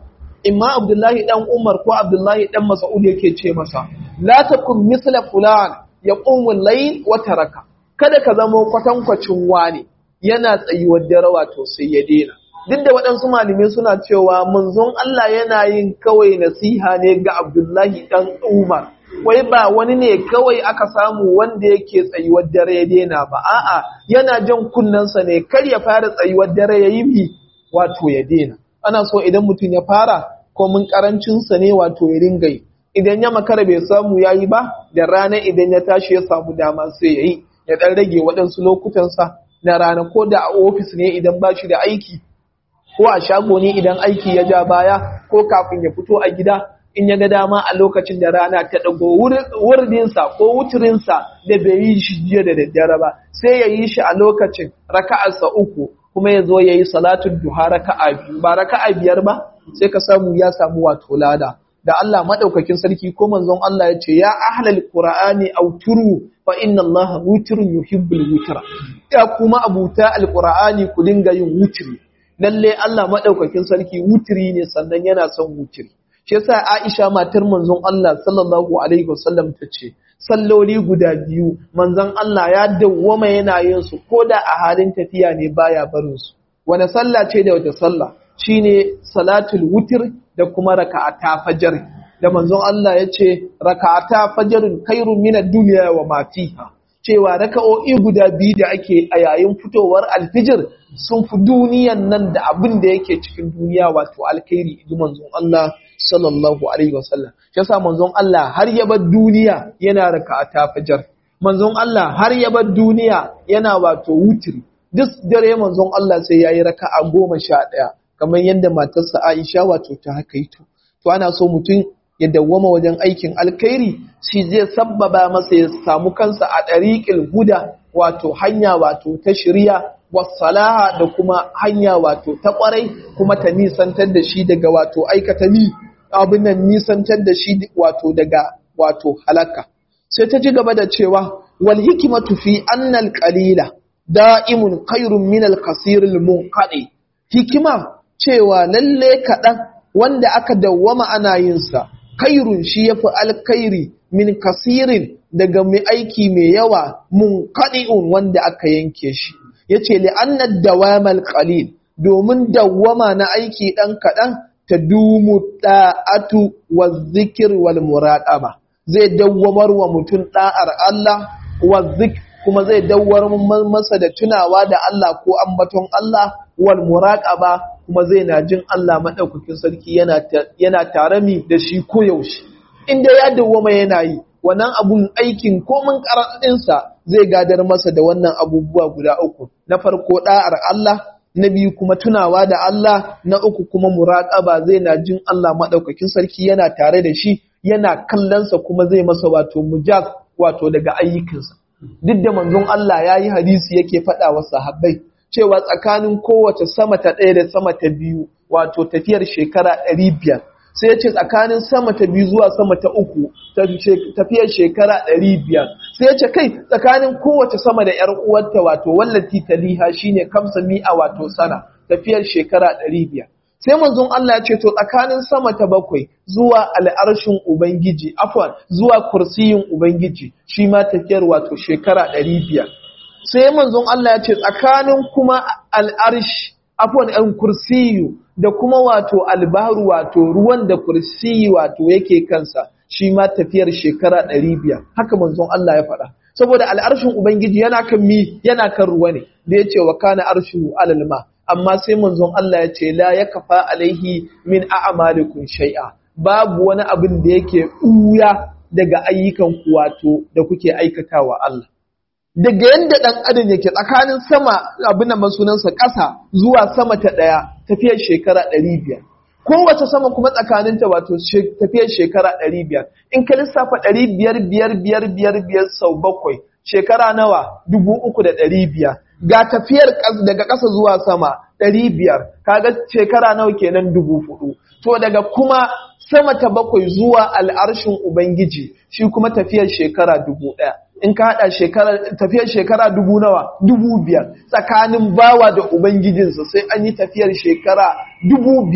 imma Abdullahi dan Umar ko Abdullahi dan Mas'ud yake ce masa la takun misla fulan yaqumu al-layl wa taraka kada ka zama kwatankwacin wani yana tsayuwar dare wato sai ya dena duk da waɗansu malamai suna cewa manzon Allah yana yin kawai nasiha ne ga Abdullahi dan Umar wai ba wani ne kawai aka samu wanda yake tsayuwar dare ya dena ba a'a yana jan kunnensa ne kar ya fara tsayuwar dare ya yi mi wato ya dena ana so idan mutum ya fara ko mun karancinsa ne wato ya ringa yi idan ya makara bai samu ya yi ba da rana idan ya tashi ya samu dama sai ya yi ya ɗan rage waɗansu lokutansa na rana ko da a ofis ne idan ba shi da aiki ko a shago ne idan aiki ya ja baya ko kafin ya fito a gida in ya ga dama a lokacin da rana ta ɗago wurdinsa ko wuturinsa da bai yi shi jiya da daddare ba sai ya yi shi a lokacin raka'arsa uku kuma ya zo ya yi salatun duha raka'a biyu ba raka'a biyar ba sai ka samu ya samu wato lada da Allah madaukakin sarki ko manzon Allah ya ce ya ahlal qur'ani auturu fa inna Allah wutrun yuhibbul wutra ya kuma abuta alqur'ani ku dinga yin wutri lalle Allah madaukakin sarki wutri ne sannan yana son wutri shi yasa Aisha matar manzon Allah sallallahu alaihi wasallam ta ce salloli guda biyu manzon Allah ya dawwama yana yin su koda a halin tafiya ne baya barin su wani sallah ce da wata sallah shine salatul wutr da kuma raka'ata fajr da manzon Allah ya ce raka'ata fajrun khairun min ad-dunya wa ma fiha cewa raka'o'i guda biyu da ake a yayin fitowar alfijir sun fi duniyan nan da abin da yake cikin duniya wato alkhairi idan manzon Allah sallallahu alaihi wasallam shi yasa manzon Allah har ya bar duniya yana raka'ata fajr manzon Allah har ya bar duniya yana wato wutri duk dare manzon Allah sai yayi raka'a goma sha ɗaya kamar yadda matarsa Aisha wato ta haka yi to to ana so mutum ya dawwama wajen aikin alkhairi shi zai sabbaba masa ya samu kansa a ɗariƙil huda wato hanya wato ta shirya wasalaha da kuma hanya wato ta ƙwarai kuma ta nisantar da shi daga wato aikata ni abin nan nisantar da shi wato daga wato halaka sai ta ji gaba da cewa wal hikmatu fi annal qalila da'imun khairun min al kasir al munqadi hikima cewa lalle kaɗan wanda aka dawwama ana yin sa kairun shi yafi alkhairi min kasirin daga mai aiki mai yawa munqadi'un wanda aka yanke shi yace li anna dawamal qalil domin dawwama na aiki dan kaɗan ta dumu da'atu wa zikir wal muraqaba zai dawwamar wa mutum da'ar Allah wa zik kuma zai dawwar masa da tunawa da Allah ko ambaton Allah wal muraqaba kuma zai na jin Allah madaukakin sarki yana yana tare mi da shi ko yaushe inda ya dawwama yana yi wannan abun aikin komin karaɗinsa zai gadar masa da wannan abubuwa guda uku na farko da'ar Allah na biyu kuma tunawa da Allah na uku kuma muraqaba zai na jin Allah madaukakin sarki yana tare da shi yana kallonsa kuma zai masa wato mujaz wato daga ayyukansa duk da manzon Allah ya yi hadisi yake faɗa wa sahabbai cewa tsakanin kowace sama ta ɗaya da sama ta biyu wato tafiyar shekara ɗari biyar sai ya ce tsakanin sama ta biyu zuwa sama ta uku tafiyar shekara ɗari biyar sai ya ce kai tsakanin kowace sama da ‘yar uwarta wato wallati taliha shine kamsa mi'a wato sana tafiyar shekara ɗari biyar sai manzon Allah ya ce to tsakanin sama ta bakwai zuwa al'arshin ubangiji afwan zuwa kursiyin ubangiji shi ma tafiyar wato shekara ɗari biyar sai manzon Allah ya ce tsakanin kuma al'arshi afwan ɗan kursiyu da kuma wato albaru wato ruwan da kursiyu wato yake kansa shi ma tafiyar shekara ɗari biyar haka manzon Allah ya faɗa saboda al'arshin ubangiji yana kan mi yana kan ruwa ne da ya ce wa kana arshu alal ma amma sai manzon Allah ya ce la ya kafa alaihi min a'malikum shay'a babu wani abin da yake ɓuya daga ayyukan ku wato da kuke aikatawa Allah daga yanda dan adam yake tsakanin sama abin da sunansa ƙasa zuwa sama ta ɗaya tafiyar shekara ɗari biyar kowace sama kuma tsakaninta wato tafiyar shekara ɗari biyar in ka lissafa ɗari biyar biyar biyar biyar biyar sau bakwai shekara nawa dubu uku da ɗari biyar ga tafiyar daga ƙasa zuwa sama ɗari biyar kaga shekara nawa kenan dubu hudu to daga kuma sama ta bakwai zuwa al'arshin ubangiji shi kuma tafiyar shekara dubu ɗaya in ka haɗa tafiyar shekara dubu nawa dubu biyar tsakanin bawa da ubangijinsa sai an yi tafiyar shekara dubu biyar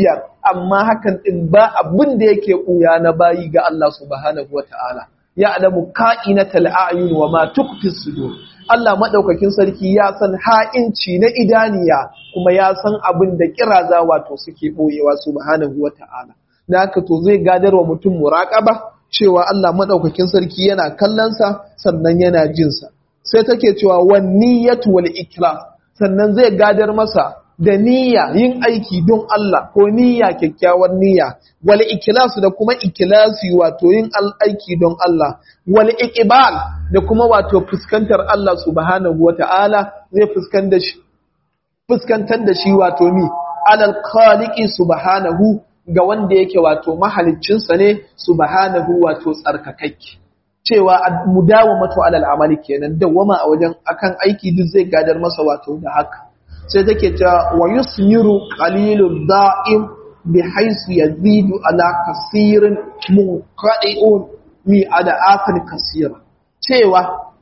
amma hakan din ba abin da yake ɓuya na bayi ga Allah subhanahu wata'ala ya alamu ka'inatal a'yun wa ma tukfi sudur Allah madaukakin sarki ya san ha'inci na idaniya kuma ya san abin da kiraza wato suke boyewa subhanahu wata'ala da haka to zai gadarwa mutum muraqaba cewa Allah madaukakin sarki yana kallon sa sannan yana jin sa sai take cewa wan niyyatu wal ikhlas sannan zai gadar masa da niyya yin aiki don Allah ko niyya kyakkyawar niyya wal ikhlas da kuma ikhlasi wato yin aiki don Allah wal iqbal da kuma wato fuskantar Allah subhanahu wata'ala zai fuskantar shi fuskantar da shi wato mi alal khaliqi subhanahu ga wanda yake wato mahaliccin sa ne subhanahu wato tsarkakakke cewa mudawamatu alal amali kenan dawama a wajen akan aiki duk zai gadar masa wato da haka sai take ta wa yusmiru qalilud da'im bi haisu yazidu ala kasirin munqadi'un mi ada afan kasira cewa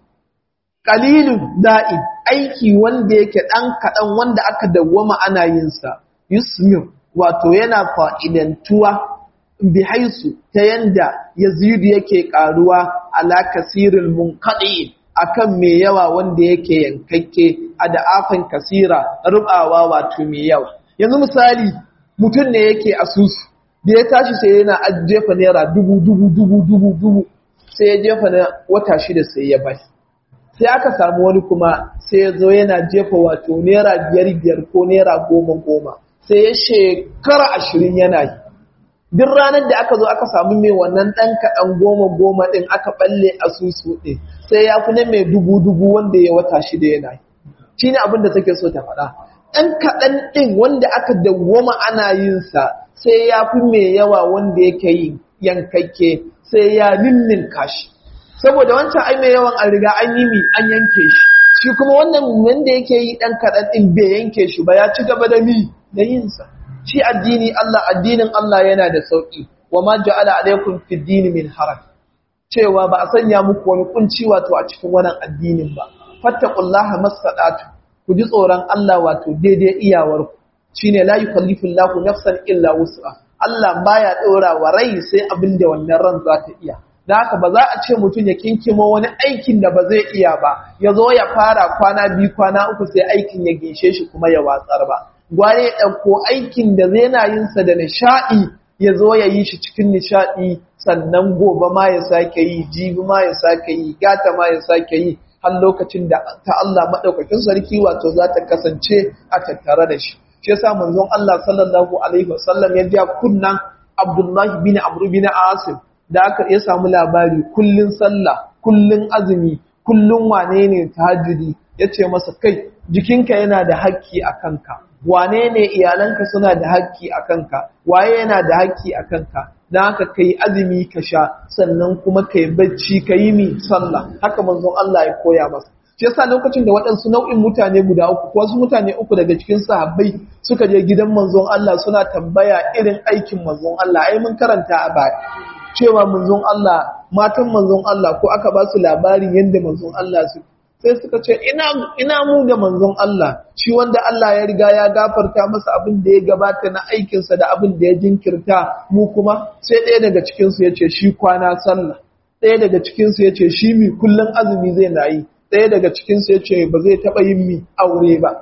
qalilud da'im aiki wanda yake dan kadan wanda aka dawwama ana yin sa yusmir wato yana fa'idantuwa bi haisu ta yanda yazidu yake karuwa ala kasirin munqadi'in akan mai yawa wanda yake yankakke a da'afin kasira rubawa wato mai yawa yanzu misali mutum ne yake asusu da ya tashi sai yana jefa naira dubu dubu dubu dubu dubu sai ya jefa na wata shida sai ya bai sai aka samu wani kuma sai ya zo yana jefa wato naira biyar biyar ko naira goma goma sai ya shekara ashirin yana yi duk ranar da aka zo aka samu mai wannan ɗan kaɗan goma goma ɗin aka ɓalle asusu ɗin sai ya fi na mai dubu dubu wanda ya wata shida yana yi shi ne abin da take so ta faɗa ɗan kaɗan ɗin wanda aka dawwama ana yin sa sai ya fi mai yawa wanda yake yi yankakke sai ya ninnin kashi saboda wancan ai mai yawan an riga an yi mi an yanke shi shi kuma wannan wanda yake yi ɗan kaɗan ɗin bai yanke shi ba ya ci gaba da mi da yin sa shi addini Allah addinin Allah yana da sauki wa ma ja'ala alaikum fid din min haraj cewa ba a sanya muku wani kunci wato a cikin wannan addinin ba fattaqullaha masadatu ku ji tsoron Allah wato daidai iyawar ku shine la yukallifu Allahu nafsan illa wus'a Allah baya daura wa rai sai abin da wannan ran za ta iya da haka ba za a ce mutum ya kinkimo wani aikin da ba zai iya ba ya zo ya fara kwana biyu kwana uku sai aikin ya gishe shi kuma ya watsar ba gware ya ɗauko aikin da zai na yinsa da nishaɗi ya zo ya yi shi cikin nishaɗi sannan gobe ma ya sake yi jibi ma ya sake yi gata ma ya sake yi har lokacin da ta Allah maɗaukakin sarki wato za ta kasance a tattare da shi shi yasa manzon Allah sallallahu alaihi wasallam ya ja kunnan Abdullahi bin Amr bin Asim da aka ya samu labari kullun sallah kullun azumi kullun wane ne tahajjudi yace masa kai jikinka yana da haƙƙi a kanka wane ne iyalanka suna da haƙƙi a kanka waye yana da haƙƙi a kanka dan haka kai azumi ka sha sannan kuma kai bacci ka yi mi sallah haka manzon Allah ya koya masa shi yasa lokacin da waɗansu nau'in mutane guda uku ko wasu mutane uku daga cikin sahabbai suka je gidan manzon Allah suna tambaya irin aikin manzon Allah ai mun karanta a baya cewa manzon Allah matan manzon Allah ko aka ba su labarin yadda manzon Allah su sai suka ce ina ina mu da manzon Allah shi wanda Allah ya riga ya gafarta masa abin da ya gabata na aikinsa da abin da ya jinkirta mu kuma sai ɗaya daga cikin su yace shi kwana sallah ɗaya daga cikin su yace shi mi kullun azumi zai na yi ɗaya daga cikin su yace ba zai taba yin mi aure ba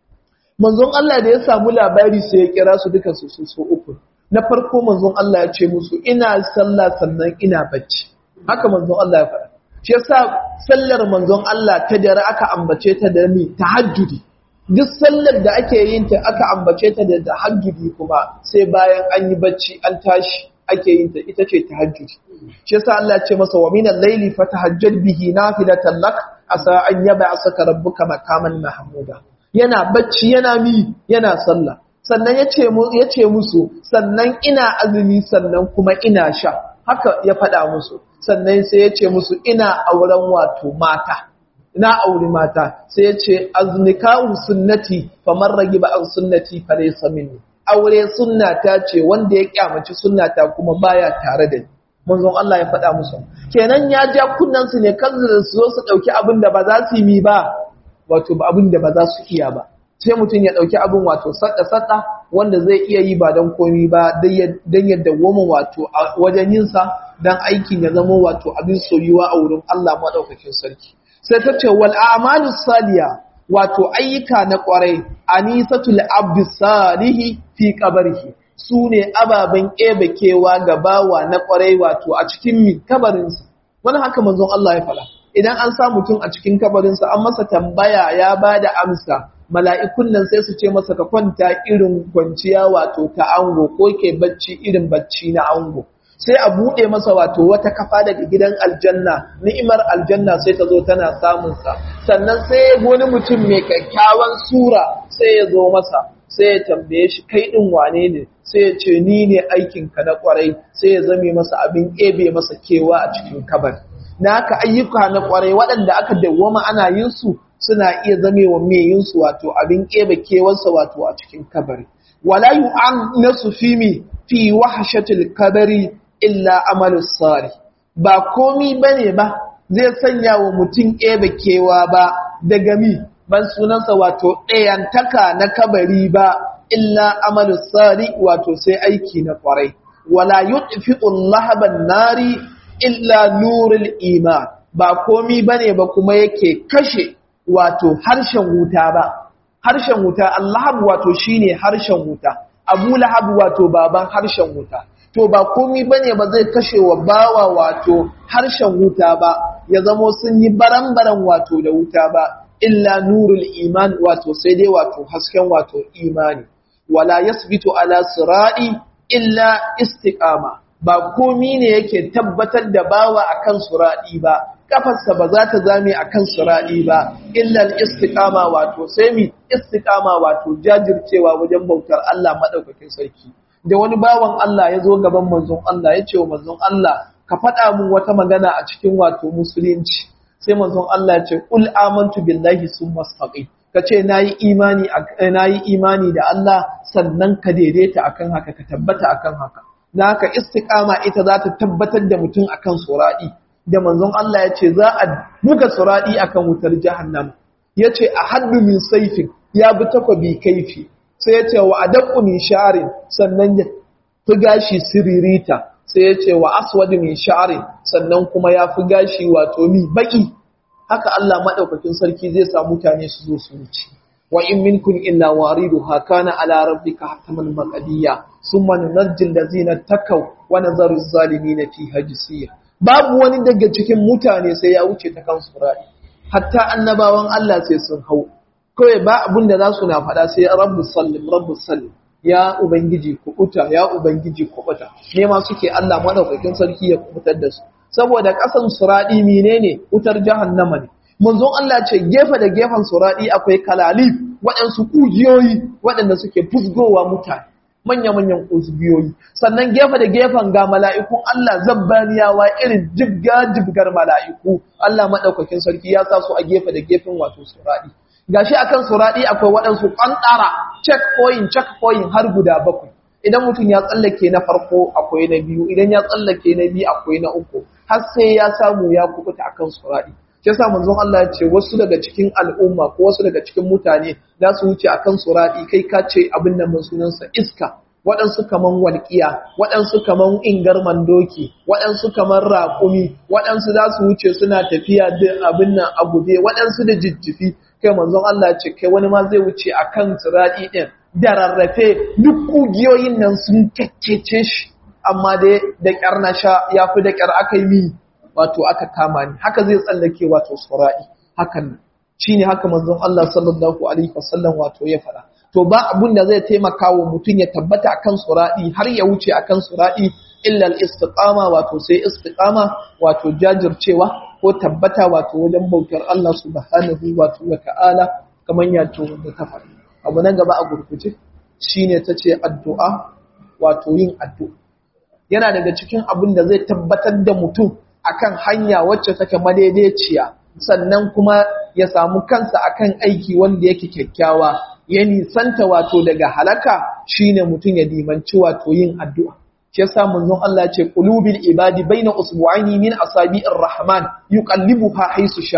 manzon Allah da ya samu labari sai ya kira su duka su su uku na farko manzon Allah ya ce musu ina sallah sannan ina bacci haka manzon Allah ya faɗa shi yasa sallar manzon Allah ta dare aka ambace ta da mi tahajjudi duk sallar da ake yin ta aka ambace ta da tahajjudi kuma sai bayan an yi bacci an tashi ake yin ta ita ce tahajjudi shi yasa Allah ya ce masa wa minal layli fatahajjad bihi nafilatan lak asa an yab'asaka rabbuka makaman mahmuda yana bacci yana mi yana sallah sannan ya ce musu sannan ina azumi sannan kuma ina sha haka ya faɗa musu sannan sai ya ce musu ina auren wato mata ina auri mata sai ya ce aznikahu sunnati faman ragiba an sunnati fa laysa minni aure sunnata ce wanda ya kyamaci sunnata kuma baya tare da ni manzon Allah ya faɗa musu kenan ya ja kunnan su ne kan su zo su dauki abin da ba za su yi mi ba wato abin da ba za su iya ba sai mutum ya ɗauki abin wato sadda-sadda wanda zai iya yi ba don komi ba don yadda goma wato a wajen yinsa don aikin ya zama wato abin soyuwa a wurin Allah maɗaukakin sarki sai ta ce wal a'malu saliya wato ayyuka na ƙwarai anisatul abdi salihi fi qabrihi su ne ababen kewa ga bawa na ƙwarai wato a cikin mi kabarinsa wani haka manzon Allah ya faɗa idan an sa mutum a cikin kabarinsa an masa tambaya ya ba da amsa mala'ikun nan sai su ce masa ka kwanta irin kwanciya wato ta ango ko ke bacci irin bacci na ango sai a buɗe masa wato wata kafa daga gidan aljanna ni'imar aljanna sai ta zo tana samunsa sannan sai wani mutum mai kyakkyawan sura sai ya zo masa sai ya tambaye shi kai ɗin wane ne sai ya ce ni ne aikinka na ƙwarai sai ya zame masa abin ebe masa kewa a cikin kabari na haka ayyuka na ƙwarai waɗanda aka dawwama ana yin su suna iya zame wa mai yin su wato abin ebe kewarsa wato a cikin kabari wala yu'an nasu fi mi fi wahshatil kabari illa amalu sari ba komi bane ba zai sanya wa mutum ebe kewa ba daga mi ban sunansa wato ɗayantaka na kabari ba illa amalu sari wato sai aiki na ƙwarai wala yutfi'u lahaban nari illa nurul iman ba komi bane ba kuma yake kashe wato harshen wuta ba harshen wuta Allah wato shine harshen wuta Abu Lahab wato baban harshen wuta to ba komi bane ba zai kashe wa bawa wato harshen wuta ba ya zamo sun yi baran-baran wato da wuta ba illa nurul iman wato sai dai wato hasken wato imani wala yasbitu ala sirati illa istiqama ba komi ne yake tabbatar da bawa akan suradi ba kafarsa ba za ta zame akan suradi ba illa istiqama wato sai mi istiqama wato jajircewa wajen bautar Allah madaukakin sarki da wani bawan Allah ya zo gaban manzon Allah ya ce wa manzon Allah ka faɗa mun wata magana a cikin wato musulunci sai manzon Allah ya ce qul amantu billahi summa istaqim ka ce nayi imani nayi imani da Allah sannan ka daidaita akan haka ka tabbata akan haka dan haka istiqama ita za ta tabbatar da mutum akan suradi da manzon Allah ya ce za a buga suradi akan wutar jahannam ya ce a haddu min saifin ya bi takwabi kaifi sai ya ce wa adaqqu min sha'rin sannan ya fi gashi siririta sai ya ce wa aswad min sha'rin sannan kuma ya fi gashi wato mi baki haka Allah madaukakin sarki zai sa mutane su zo su wuce wa in minkum illa wariduha kana ala rabbika hataman maqdiya summa nunajjil ladzina takaw wa nazaru zalimin fiha jisiya babu wani daga cikin mutane sai ya wuce ta kan surari hatta annabawan Allah sai sun hau kawai ba abin da za su na faɗa sai rabbu sallim rabbu sallim ya ubangiji kuɓuta ya ubangiji kuɓuta ne ma suke Allah madaukakin sarki ya kuɓutar da su saboda ƙasan suraɗi menene wutar jahannama ne manzon Allah ce gefe da gefen suraɗi akwai kalalif waɗansu ƙugiyoyi waɗanda suke fusgowa mutane manya-manyan ƙugiyoyi sannan gefe da gefen ga mala'ikun Allah zabbaniyawa irin jibga-jibgar mala'iku Allah maɗaukakin sarki ya sa su a gefe da gefen wato suraɗi gashi akan suradi akwai waɗansu ƙantara checkpoint checkpoint har guda bakwai idan mutum ya tsallake na farko akwai na biyu idan ya tsallake na biyu akwai na uku har sai ya samu ya kubuta akan suradi shi yasa manzon Allah ya ce wasu daga cikin al'umma ko wasu daga cikin mutane za su wuce akan suradi kai ka ce abin nan mun sunansa iska waɗansu kaman walƙiya waɗansu kaman ingar mandoki waɗansu kaman raƙumi waɗansu za su wuce suna tafiya da abin nan a guje waɗansu da jijjifi kai manzon Allah ce kai wani ma zai wuce akan sirati din da rarrafe duk kugiyoyin nan sun kekkece shi amma dai da kyar na sha yafi da kyar aka yi wato aka kama ni haka zai tsallake wato sirati hakan shine haka manzon Allah sallallahu alaihi wasallam wato ya faɗa to ba abun da zai taimaka wa mutum ya tabbata akan sirati har ya wuce akan sirati illa al-istiqama wato sai istiqama wato jajircewa ko tabbata wato wajen bautar Allah subhanahu wato wa ta'ala kamar yato da ta faɗi abu na gaba a gurguje shine tace addu'a wato yin addu'a yana daga cikin abin da zai tabbatar da mutum akan hanya wacce take madaidaiciya sannan kuma ya samu kansa akan aiki wanda yake kyakkyawa ya nisanta wato daga halaka shine mutum ya dimanci wato yin addu'a shi yasa manzon Allah ce qulubil ibadi baina usbu'aini min asabi'ir rahman yuqallibuha haythu sha'a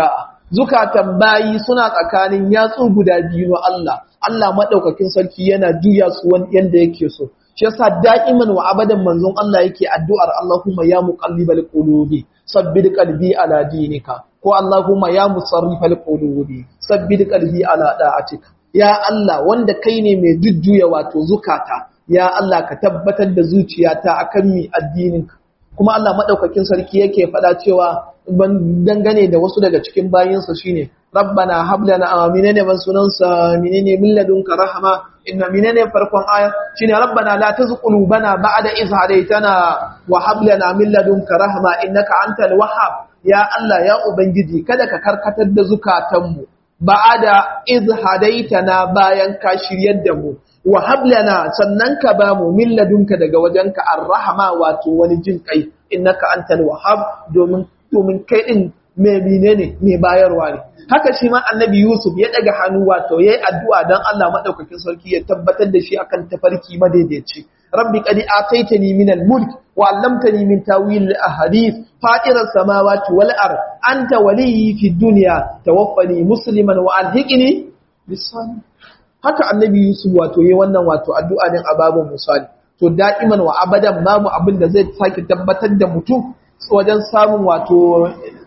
zukatan bayi suna tsakanin yatsu guda biyu na Allah Allah madaukakin sarki yana juya su wani yanda yake so shi yasa da'iman wa abadan manzon Allah yake addu'ar Allahumma ya muqallibal qulubi sabbid qalbi ala dinika ko Allahumma ya musarrifal qulubi sabbid qalbi ala da'atika ya Allah wanda kai ne mai jujjuya wato zukata ya Allah ka tabbatar da zuciyata akan mi addininka kuma Allah madaukakin sarki yake faɗa cewa ban dangane da wasu daga cikin bayinsa shine rabbana hab lana aminane ban sunansa minene min ladunka rahama inna minene farkon aya shine rabbana la tuzigh qulubana ba'da idh hadaytana wa hab lana min ladunka rahama innaka antal wahhab ya Allah ya ubangiji kada ka karkatar da zukatanmu ba'da idh hadaytana bayan ka shiryar da mu wa hablana sannan ka ba mu min ladunka daga wajenka arrahama wato wani jin kai innaka antal wahhab domin domin kai din me menene me bayarwa ne haka shi ma annabi yusuf ya daga hannu wato yayi addu'a dan Allah madaukakin sarki ya tabbatar da shi akan tafarki madaidaici rabbi qad ataitani min al-mulk wa 'allamtani min tawil al-ahadith fatir as-samawati wal ard anta waliyyi fid dunya tawaffani musliman wa alhiqni bis-salihin haka annabi Yusuf wato yi wannan wato addu'a din a babun misali to da'iman wa abadan babu abin da zai sake tabbatar da mutum wajen samun wato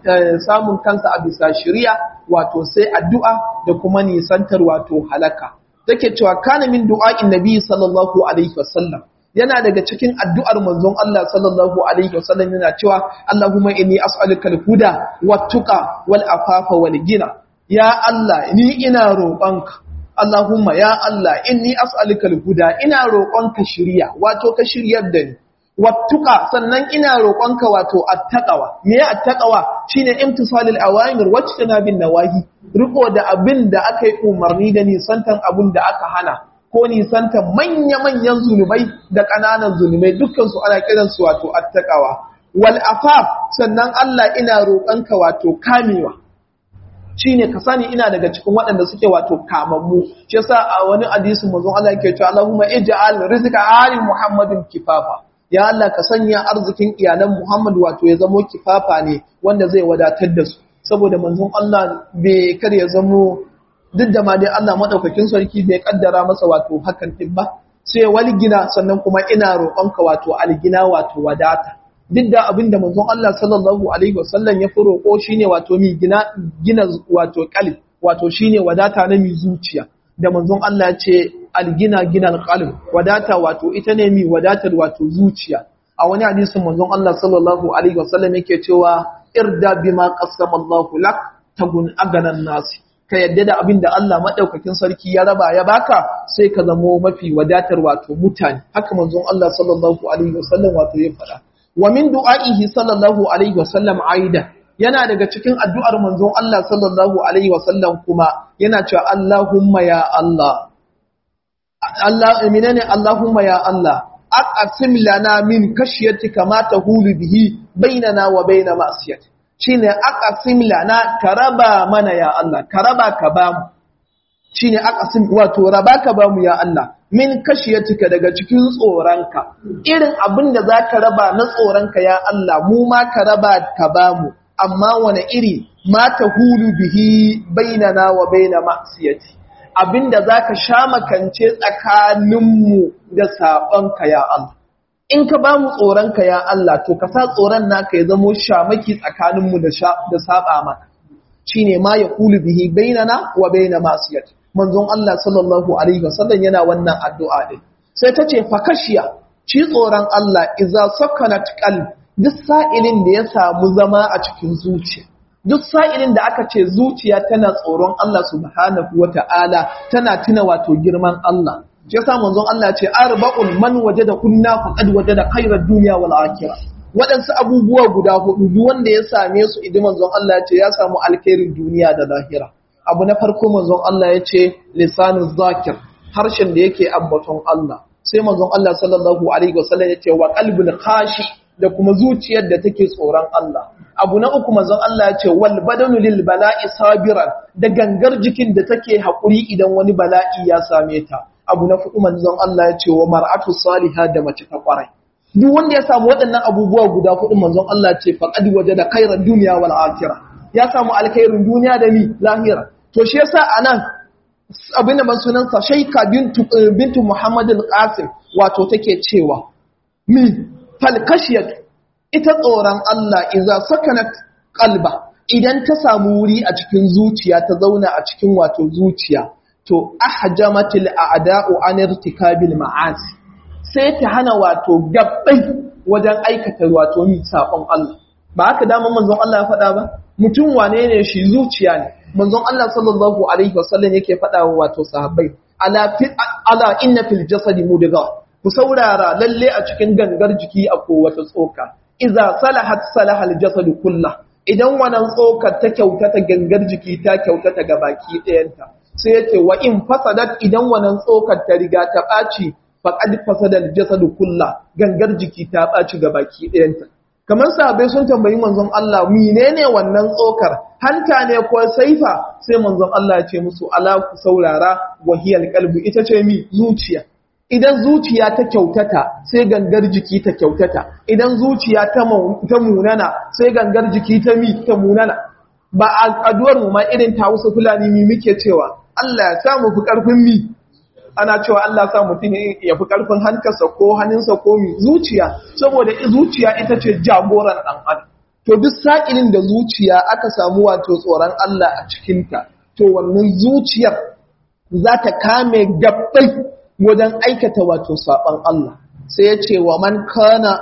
samun kansa a bisa shari'a wato sai addu'a da kuma nisantar wato halaka take cewa kana min du'a'in nabi sallallahu alaihi wasallam yana daga cikin addu'ar manzon Allah sallallahu alaihi wasallam yana cewa Allahumma inni as'aluka al-huda wat-tuqa wal-afafa wal-ghina ya Allah ni ina roƙonka Allahumma ya Allah inni as'aluka al-huda ina roƙonka shiriya wato ka shiryar da ni wattuqa sannan ina roƙonka wato attaqwa me ya attaqwa shine imtisalul awamir wacce bin nawahi riko da abin da aka yi umarni da nisantan abin da aka hana ko nisantan manya-manyan zunubai da ƙananan zunubai dukkan su ana kiran su wato attaqwa wal afaf sannan Allah ina roƙonka wato kamewa shine ka sani ina daga cikin waɗanda suke wato kamammu shi yasa a wani hadisi manzon Allah yake cewa Allahumma ij'al rizqa ali Muhammadin kifafa ya Allah ka sanya arzikin iyalan Muhammad wato ya zamo kifafa ne wanda zai wadatar da su saboda manzon Allah bai kar ya zamo duk da ma dai Allah madaukakin sarki bai kaddara masa wato hakan din ba sai walgina sannan kuma ina roƙonka wato algina wato wadata duk da abin da manzon Allah sallallahu alaihi wasallam ya fi roƙo shine wato mi gina gina wato qalb wato shine wadata na mi zuciya da manzon Allah ya ce algina gina alqalb wadata wato ita ne mi wadatar wato zuciya a wani hadisin manzon Allah sallallahu alaihi wasallam yake cewa irda bima qassama Allahu lak tagun aganan nasi ka yadda da abin da Allah madaukakin sarki ya raba ya baka sai ka zamo mafi wadatar wato mutane haka manzon Allah sallallahu alaihi wasallam wato ya faɗa wa min du'a'ihi sallallahu alaihi wasallam aida yana daga cikin addu'ar manzon Allah sallallahu alaihi wasallam kuma yana cewa Allahumma ya Allah Allah menene Allahumma ya Allah aqsim lana min kashiyatika ma tahulu bihi bainana wa bain ma'siyati shine aqsim lana karaba mana ya Allah karaba ka bamu shine aqsim wato raba ka bamu ya Allah min kashiyatika daga cikin tsoronka irin abin da za ka raba na tsoronka ya Allah mu ma ka raba ka ba mu amma wani iri ma ta hulu bihi bainana wa baina ma'siyati abin da za ka sha makance tsakaninmu da saɓonka ya Allah in ka ba mu tsoronka ya Allah to ka sa tsoron naka ya zamo shamaki tsakaninmu da saɓa maka shine ma ya hulu bihi bainana wa baina ma'siyati manzon Allah sallallahu alaihi wasallam yana wannan addu'a din sai ta ce fakashiya ci tsoron Allah iza sakanat qalb duk sa'ilin da ya samu zama a cikin zuciya duk sa'ilin da aka ce zuciya tana tsoron Allah subhanahu wata'ala tana tuna wato girman Allah shi yasa manzon Allah ce arba'un man wajada kunna faqad wajada khairar dunya wal akhirah waɗansu abubuwa guda hudu duk wanda ya same su idan manzon Allah ya ce ya samu alkhairin duniya da lahira abu na farko manzon Allah ya ce lisanin zakir harshen da yake ambaton Allah sai manzon Allah sallallahu alaihi wasallam ya ce wa qalbul khashi da kuma zuciyar da take tsoron Allah abu na uku manzon Allah ya ce wal badanu lil bala'i sabiran da gangar jikin da take hakuri idan wani bala'i ya same ta abu na fuku manzon Allah ya ce wa mar'atu salihah da mace ta kwarai duk wanda ya samu waɗannan abubuwa guda hudu manzon Allah ce faqad wajada khairan dunya wal akhirah ya samu alkhairin duniya da ni lahira to shi yasa anan abin da sunansa shaika bintu bintu Muhammad al-Qasim wato take cewa mi falkashiyat ita tsoron Allah idza sakanat qalba idan ta samu wuri a cikin zuciya ta zauna a cikin wato zuciya to ahjamatil a'da'u an irtikabil ma'asi sai ta hana wato gabbai wajen aikata wato mi sabon Allah ba haka dama manzon Allah ya faɗa ba mutum wane ne shi zuciya ne manzon Allah sallallahu alaihi wasallam yake faɗa wa wato sahabbai ala fi ala inna fil jasadi mudghah ku saurara lalle a cikin gangar jiki akwai wata tsoka idza salahat salaha al jasad kullah idan wannan tsokar ta kyautata gangar jiki ta kyautata ga baki ɗayanta sai yace wa in fasadat idan wannan tsokar ta riga ta ɓaci faqad fasada al jasad kullah gangar jiki ta ɓaci ga baki ɗayanta kamar sahabbai sun tambayi manzon Allah menene wannan tsokar hanta ne ko saifa sai manzon Allah ya ce musu ala ku saurara wahiyal qalbu ita ce mi zuciya idan zuciya ta kyautata sai gangar jiki ta kyautata idan zuciya ta ta munana sai gangar jiki ta mi ta munana ba al'aduwar mu ma irin ta wasu fulani mi muke cewa Allah ya samu fi karfin mi ana cewa Allah sa mutum ya fi ƙarfin hankarsa ko hannunsa ko mi zuciya saboda zuciya ita ce jagoran ɗan adam to duk sa'ilin da zuciya aka samu wato tsoron Allah a cikinta to wannan zuciyar za ta kame gabbai wajen aikata wato saɓon Allah sai ya ce wa man kana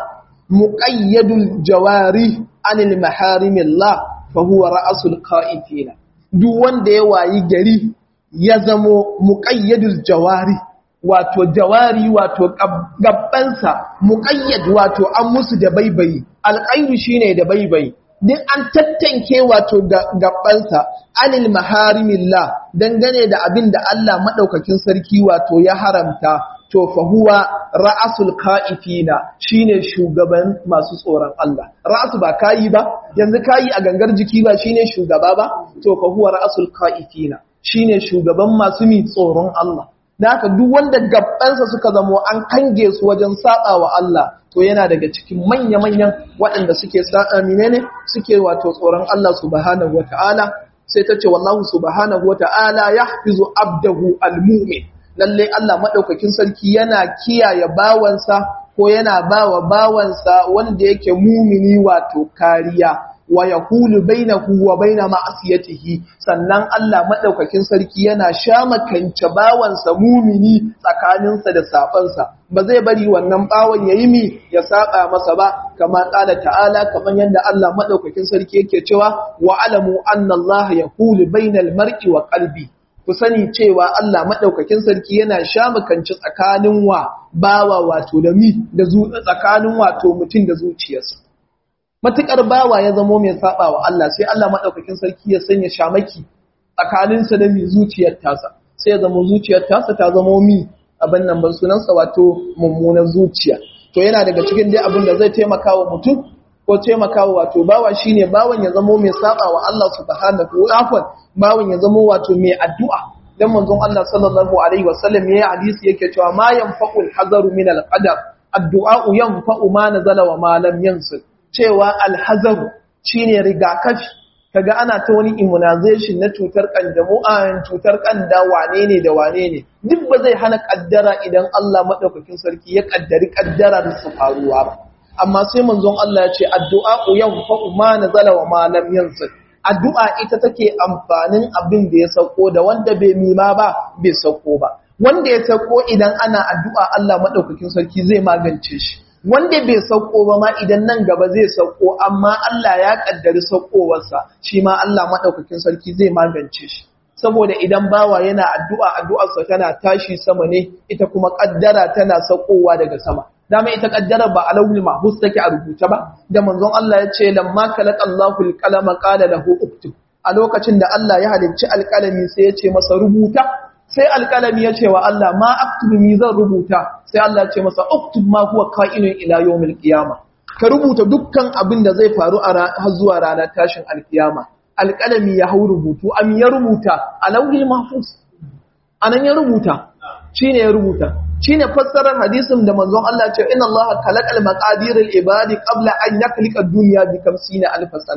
muƙayyadul jawari anil maharimillah fa huwa ra'asul qa'ifina duk wanda ya wayi gari ya zamo muƙayyadul jawari wato jawari wato gabbansa muƙayyad wato an musu da baibayi alƙairu shine da baibayi duk an tattanke wato gabbansa anil maharimillah dangane da abin da Allah madaukakin sarki wato ya haramta to fa huwa ra'asul ka'ifina shine shugaban masu tsoron Allah ra'asu ba kayi ba yanzu kayi a gangar jiki ba shine shugaba ba to fa huwa ra'asul ka'ifina shine shugaban masu mi tsoron Allah da haka duk wanda gabansa suka zamo an kange su wajen saba wa Allah to yana daga cikin manya-manyan waɗanda suke sa'a menene suke wato tsoron Allah subhanahu wata'ala sai ta ce wallahu subhanahu wata'ala yahfizu abdahu almu'min lalle Allah madaukakin sarki yana kiyaye bawansa ko yana bawa bawansa wanda yake mumini wato kariya wa yaqulu bainahu wa baina ma'siyatihi sannan Allah madaukakin sarki yana shamakance bawansa mumini tsakaninsa da sabansa ba zai bari wannan bawan yayi mi ya saba masa ba kama qala ta'ala kaman yanda Allah madaukakin sarki yake cewa wa alamu anna Allah yaqulu bainal mar'i wa qalbi ku sani cewa Allah madaukakin sarki yana shamakance tsakanin wa bawa wato da mi da tsakanin wato mutum da zuciyarsa matuƙar bawa ya zamo mai saba wa Allah sai Allah maɗaukakin sarki ya sanya shamaki tsakaninsa da mai zuciyar tasa sai ya zamo zuciyar tasa ta zamo mi abin nan ban sunansa wato mummunan zuciya to yana daga cikin dai abin da zai taimaka wa mutum ko taimaka wa wato bawa shine bawan ya zamo mai saba wa Allah subhanahu wa ta'ala bawan ya zamo wato mai addu'a dan manzon Allah sallallahu alaihi wasallam yayi hadisi yake cewa ma yanfa'ul hazaru min al-qadar addu'a yanfa'u ma nazala wa ma lam yansil cewa alhazaru shine rigakafi kaga ana ta wani immunization na cutar kanjamu a cutar kanda wane ne da wane ne duk ba zai hana kaddara idan Allah madaukakin sarki ya kaddari kaddara da su faruwa ba amma sai manzon Allah ya ce addu'a yanfa'u ma nazala wa ma lam yansil addu'a ita take amfanin abin da ya sauko da wanda bai mima ba bai sauko ba wanda ya sauko idan ana addu'a Allah madaukakin sarki zai magance shi wanda bai sauko ba ma idan nan gaba zai sauko amma Allah ya kaddari saukowarsa shi ma Allah madaukakin sarki zai magance shi saboda idan bawa yana addu'a addu'arsa tana tashi sama ne ita kuma kaddara tana saukowa daga sama dama ita kaddara ba a launin mahfuz take a rubuce ba da manzon Allah ya ce lamma khalaqa Allahu al-qalama qala lahu uktub a lokacin da Allah ya halicci alƙalami sai ya ce masa rubuta sai alƙalami ya ce wa Allah ma aktubu mi zan rubuta sai Allah ya ce masa uktub ma huwa ka'inun ila yawmil qiyama ka rubuta dukkan abin da zai faru a har zuwa ranar tashin alkiyama alƙalami ya hau rubutu am ya rubuta a lauhil mahfuz anan ya rubuta shine ya rubuta shine fassarar hadisin da manzon Allah ya ce inna Allah khalaqal maqadiril ibadi qabla an yakhliqa ad-dunya bi 50 alf sana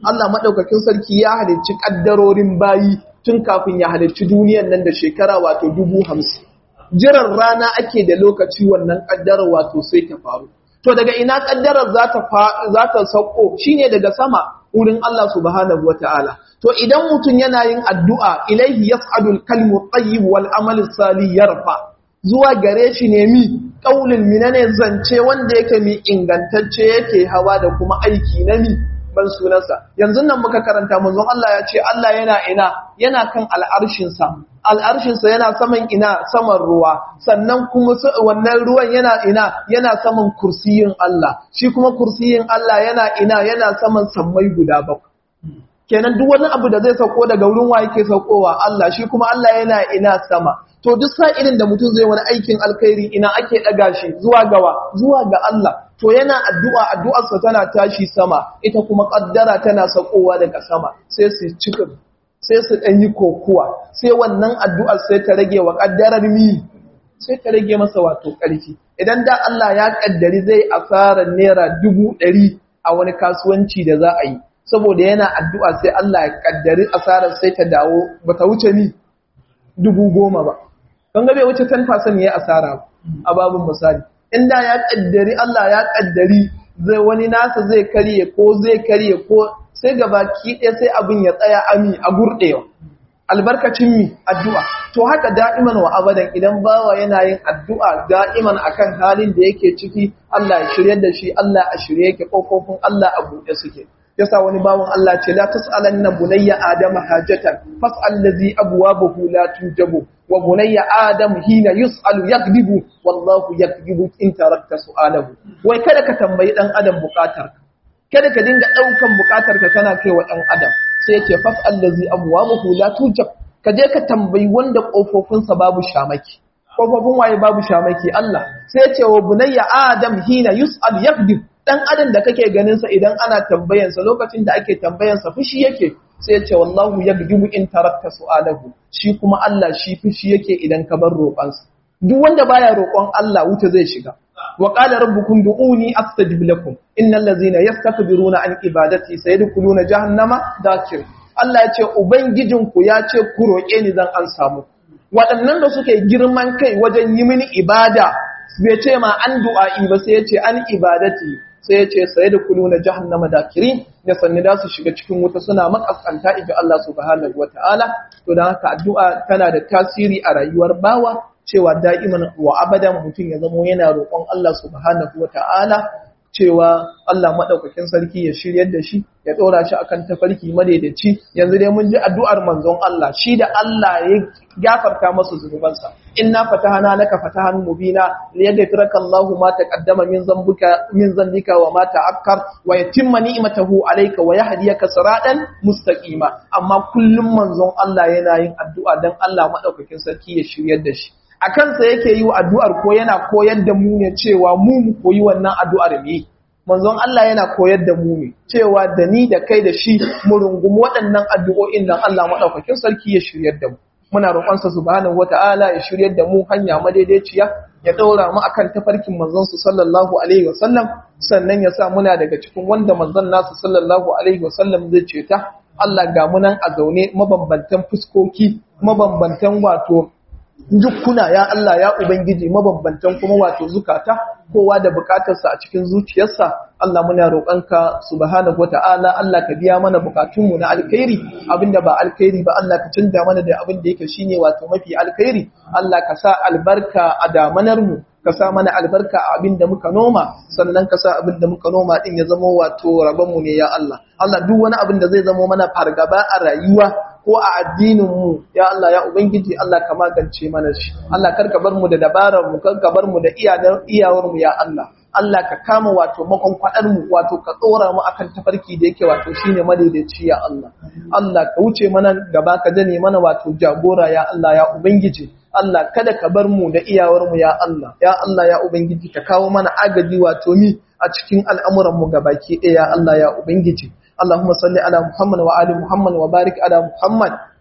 Allah madaukakin sarki ya halicci kaddarorin bayi tun kafin ya halicci duniyar nan da shekara wato dubu hamsin jiran rana ake da lokaci wannan kaddarar wato sai ta faru to daga ina kaddarar za ta za ta sauko shine daga sama wurin Allah subhanahu wataala to idan mutum yana yin addu'a ilaihi yas'adul kalmu tayyib wal amal salih yarfa zuwa gare shi ne mi kaulin minane zance wanda yake mi ingantacce yake hawa da kuma aiki na mi ban sunansa yanzu nan muka karanta manzon Allah ya ce Allah yana ina yana kan al'arshinsa al'arshinsa yana saman ina saman ruwa sannan kuma wannan ruwan yana ina yana saman kursiyin Allah shi kuma kursiyin Allah yana ina yana saman sammai guda bakwai kenan duk wani abu da zai sauko daga wurin wa yake saukowa Allah shi kuma Allah yana ina sama to duk sa'ilin da mutum zai wani aikin alkhairi ina ake daga shi zuwa gawa zuwa ga Allah to yana addu'a addu'arsa tana tashi sama ita kuma kaddara tana saukowa daga sama sai su cika sai su dan yi kokuwa sai wannan addu'ar sai ta rage wa kaddarar mi sai ta rage masa wato ƙarfi idan da Allah ya kaddari zai asarar naira dubu ɗari a wani kasuwanci da za a yi saboda yana addu'a sai Allah ya kaddari asarar sai ta dawo ba ta wuce ni dubu goma ba. Don gabe wuce 10% ya yi asara a babin misali. Inda ya kaddari Allah ya kaddari zai wani nasa zai karye ko zai karye ko sai gaba ki ɗaya sai abin ya tsaya ami a gurɗewa. Albarkacin mi addu'a. To haka da'iman wa abadan idan bawa yana yin addu'a da'iman akan halin da yake ciki Allah ya shirye da shi Allah a shirye yake ƙofofin Allah a buɗe suke. yasa wani bawon Allah ce la tas'alanna bunayya adama hajatan fas'al ladhi abwabuhu la tujabu wa bunayya adam hina yus'alu yakdibu wallahu yakdibu in tarakta su'alahu wai kada ka tambayi dan adam bukatar kada ka dinga daukan bukatar ka kana kai wa dan adam sai yace fas'al ladhi abwabuhu la tujab ka je ka tambayi wanda kofofinsa babu shamaki kofofin waye babu shamaki Allah sai yace wa bunayya adam hina yus'alu yakdibu dan adam da kake ganin sa idan ana tambayansa lokacin da ake tambayansa fushi yake sai ya ce wallahu yagdibu in tarakta su'alahu shi kuma Allah shi fushi yake idan ka bar roƙonsa duk wanda baya roƙon Allah wuta zai shiga wa qala rabbukum du'uni astajib lakum innal ladzina yastakbiruna an ibadati sayadkhuluna jahannama dakir Allah ya ce ubangijinku ya ce ku roƙe ni zan an samu waɗannan da suke girman kai wajen yi mini ibada bai ce ma an du'a'i ba sai ya ce an ibadati sai ya ce sai da kulu na jahannama dakirin da sanni da su shiga cikin wuta suna makaskanta inji Allah subhanahu wata'ala to dan haka addu'a tana da tasiri a rayuwar bawa cewa da'iman wa abadan mutum ya zamo yana roƙon Allah subhanahu wata'ala cewa Allah madaukakin sarki ya shiryar da shi ya dora shi akan tafarki madaidaici yanzu dai mun ji addu'ar manzon Allah shi da Allah ya gafarta masa zunubansa inna fatahana laka fatahan mubina liyaghfiraka Allahu ma taqaddama min zambuka min zambika wa ma ta'akkar wa yatimma ni'matahu alayka wa yahdiyaka siratan mustaqima amma kullum manzon Allah yana yin addu'a dan Allah madaukakin sarki ya shiryar da shi a kansa yake yi wa addu'ar ko yana koyar da mu ne cewa mu mu koyi wannan addu'ar ne manzon Allah yana koyar da mu ne cewa da ni da kai da shi mu rungumi waɗannan addu'o'in dan Allah madaukakin sarki ya shiryar da mu muna roƙonsa subhanahu wata'ala ya shiryar da mu hanya madaidaiciya ya ɗaura mu akan tafarkin manzon su sallallahu alaihi wasallam sannan ya sa muna daga cikin wanda manzon nasu sallallahu alaihi wasallam zai ceta Allah ga mu nan a zaune mabambantan fuskoki mabambantan wato dukkuna ya Allah ya Ubangiji mabambantan kuma wato zukata kowa da bukatarsa a cikin zuciyarsa Allah muna roƙonka subhanahu wata'ala Allah ka biya mana bukatunmu na alkhairi abinda ba alkhairi ba Allah ka canza mana da abin da yake shine wato mafi alkhairi Allah ka sa albarka a damanar mu ka sa mana albarka a abin da muka noma sannan ka sa abin da muka noma din ya zama wato rabon mu ne ya Allah Allah duk wani abin da zai zama mana fargaba a rayuwa ko a addininmu ya Allah ya ubangiji Allah ka magance mana shi Allah karka bar mu da dabarar mu karka bar mu da iyawar mu ya Allah Allah ka kama wato makon kwadar mu wato ka tsora mu akan tafarki da yake wato shine madaidaici ya Allah Allah ka wuce mana gaba ka jane mana wato jagora ya Allah ya ubangiji Allah kada ka bar mu da iyawar mu ya Allah ya Allah ya ubangiji ka kawo mana agaji wato mi a cikin al'amuran mu gabaki ɗaya ya Allah ya ubangiji اللهم صل على محمد وآل محمد وبارك على محمد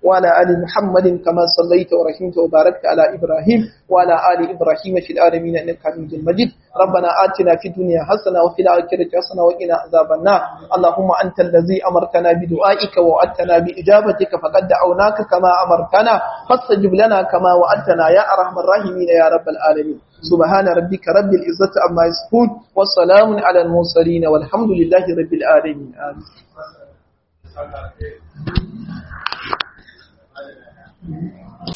وعلى آل محمد كما صليت ورحمت وباركت على إبراهيم وعلى آل إبراهيم في العالمين إنك حميد مجيد ربنا آتنا في الدنيا حسنة وفي الآخرة حسنة وقنا عذاب النار اللهم أنت الذي أمرتنا بدعائك ووعدتنا بإجابتك فقد دعوناك كما أمرتنا فاستجب لنا كما وعدتنا يا أرحم الراحمين يا رب العالمين سبحان ربك رب العزة عما يصفون والسلام على المرسلين والحمد لله رب العالمين آمين Thank you.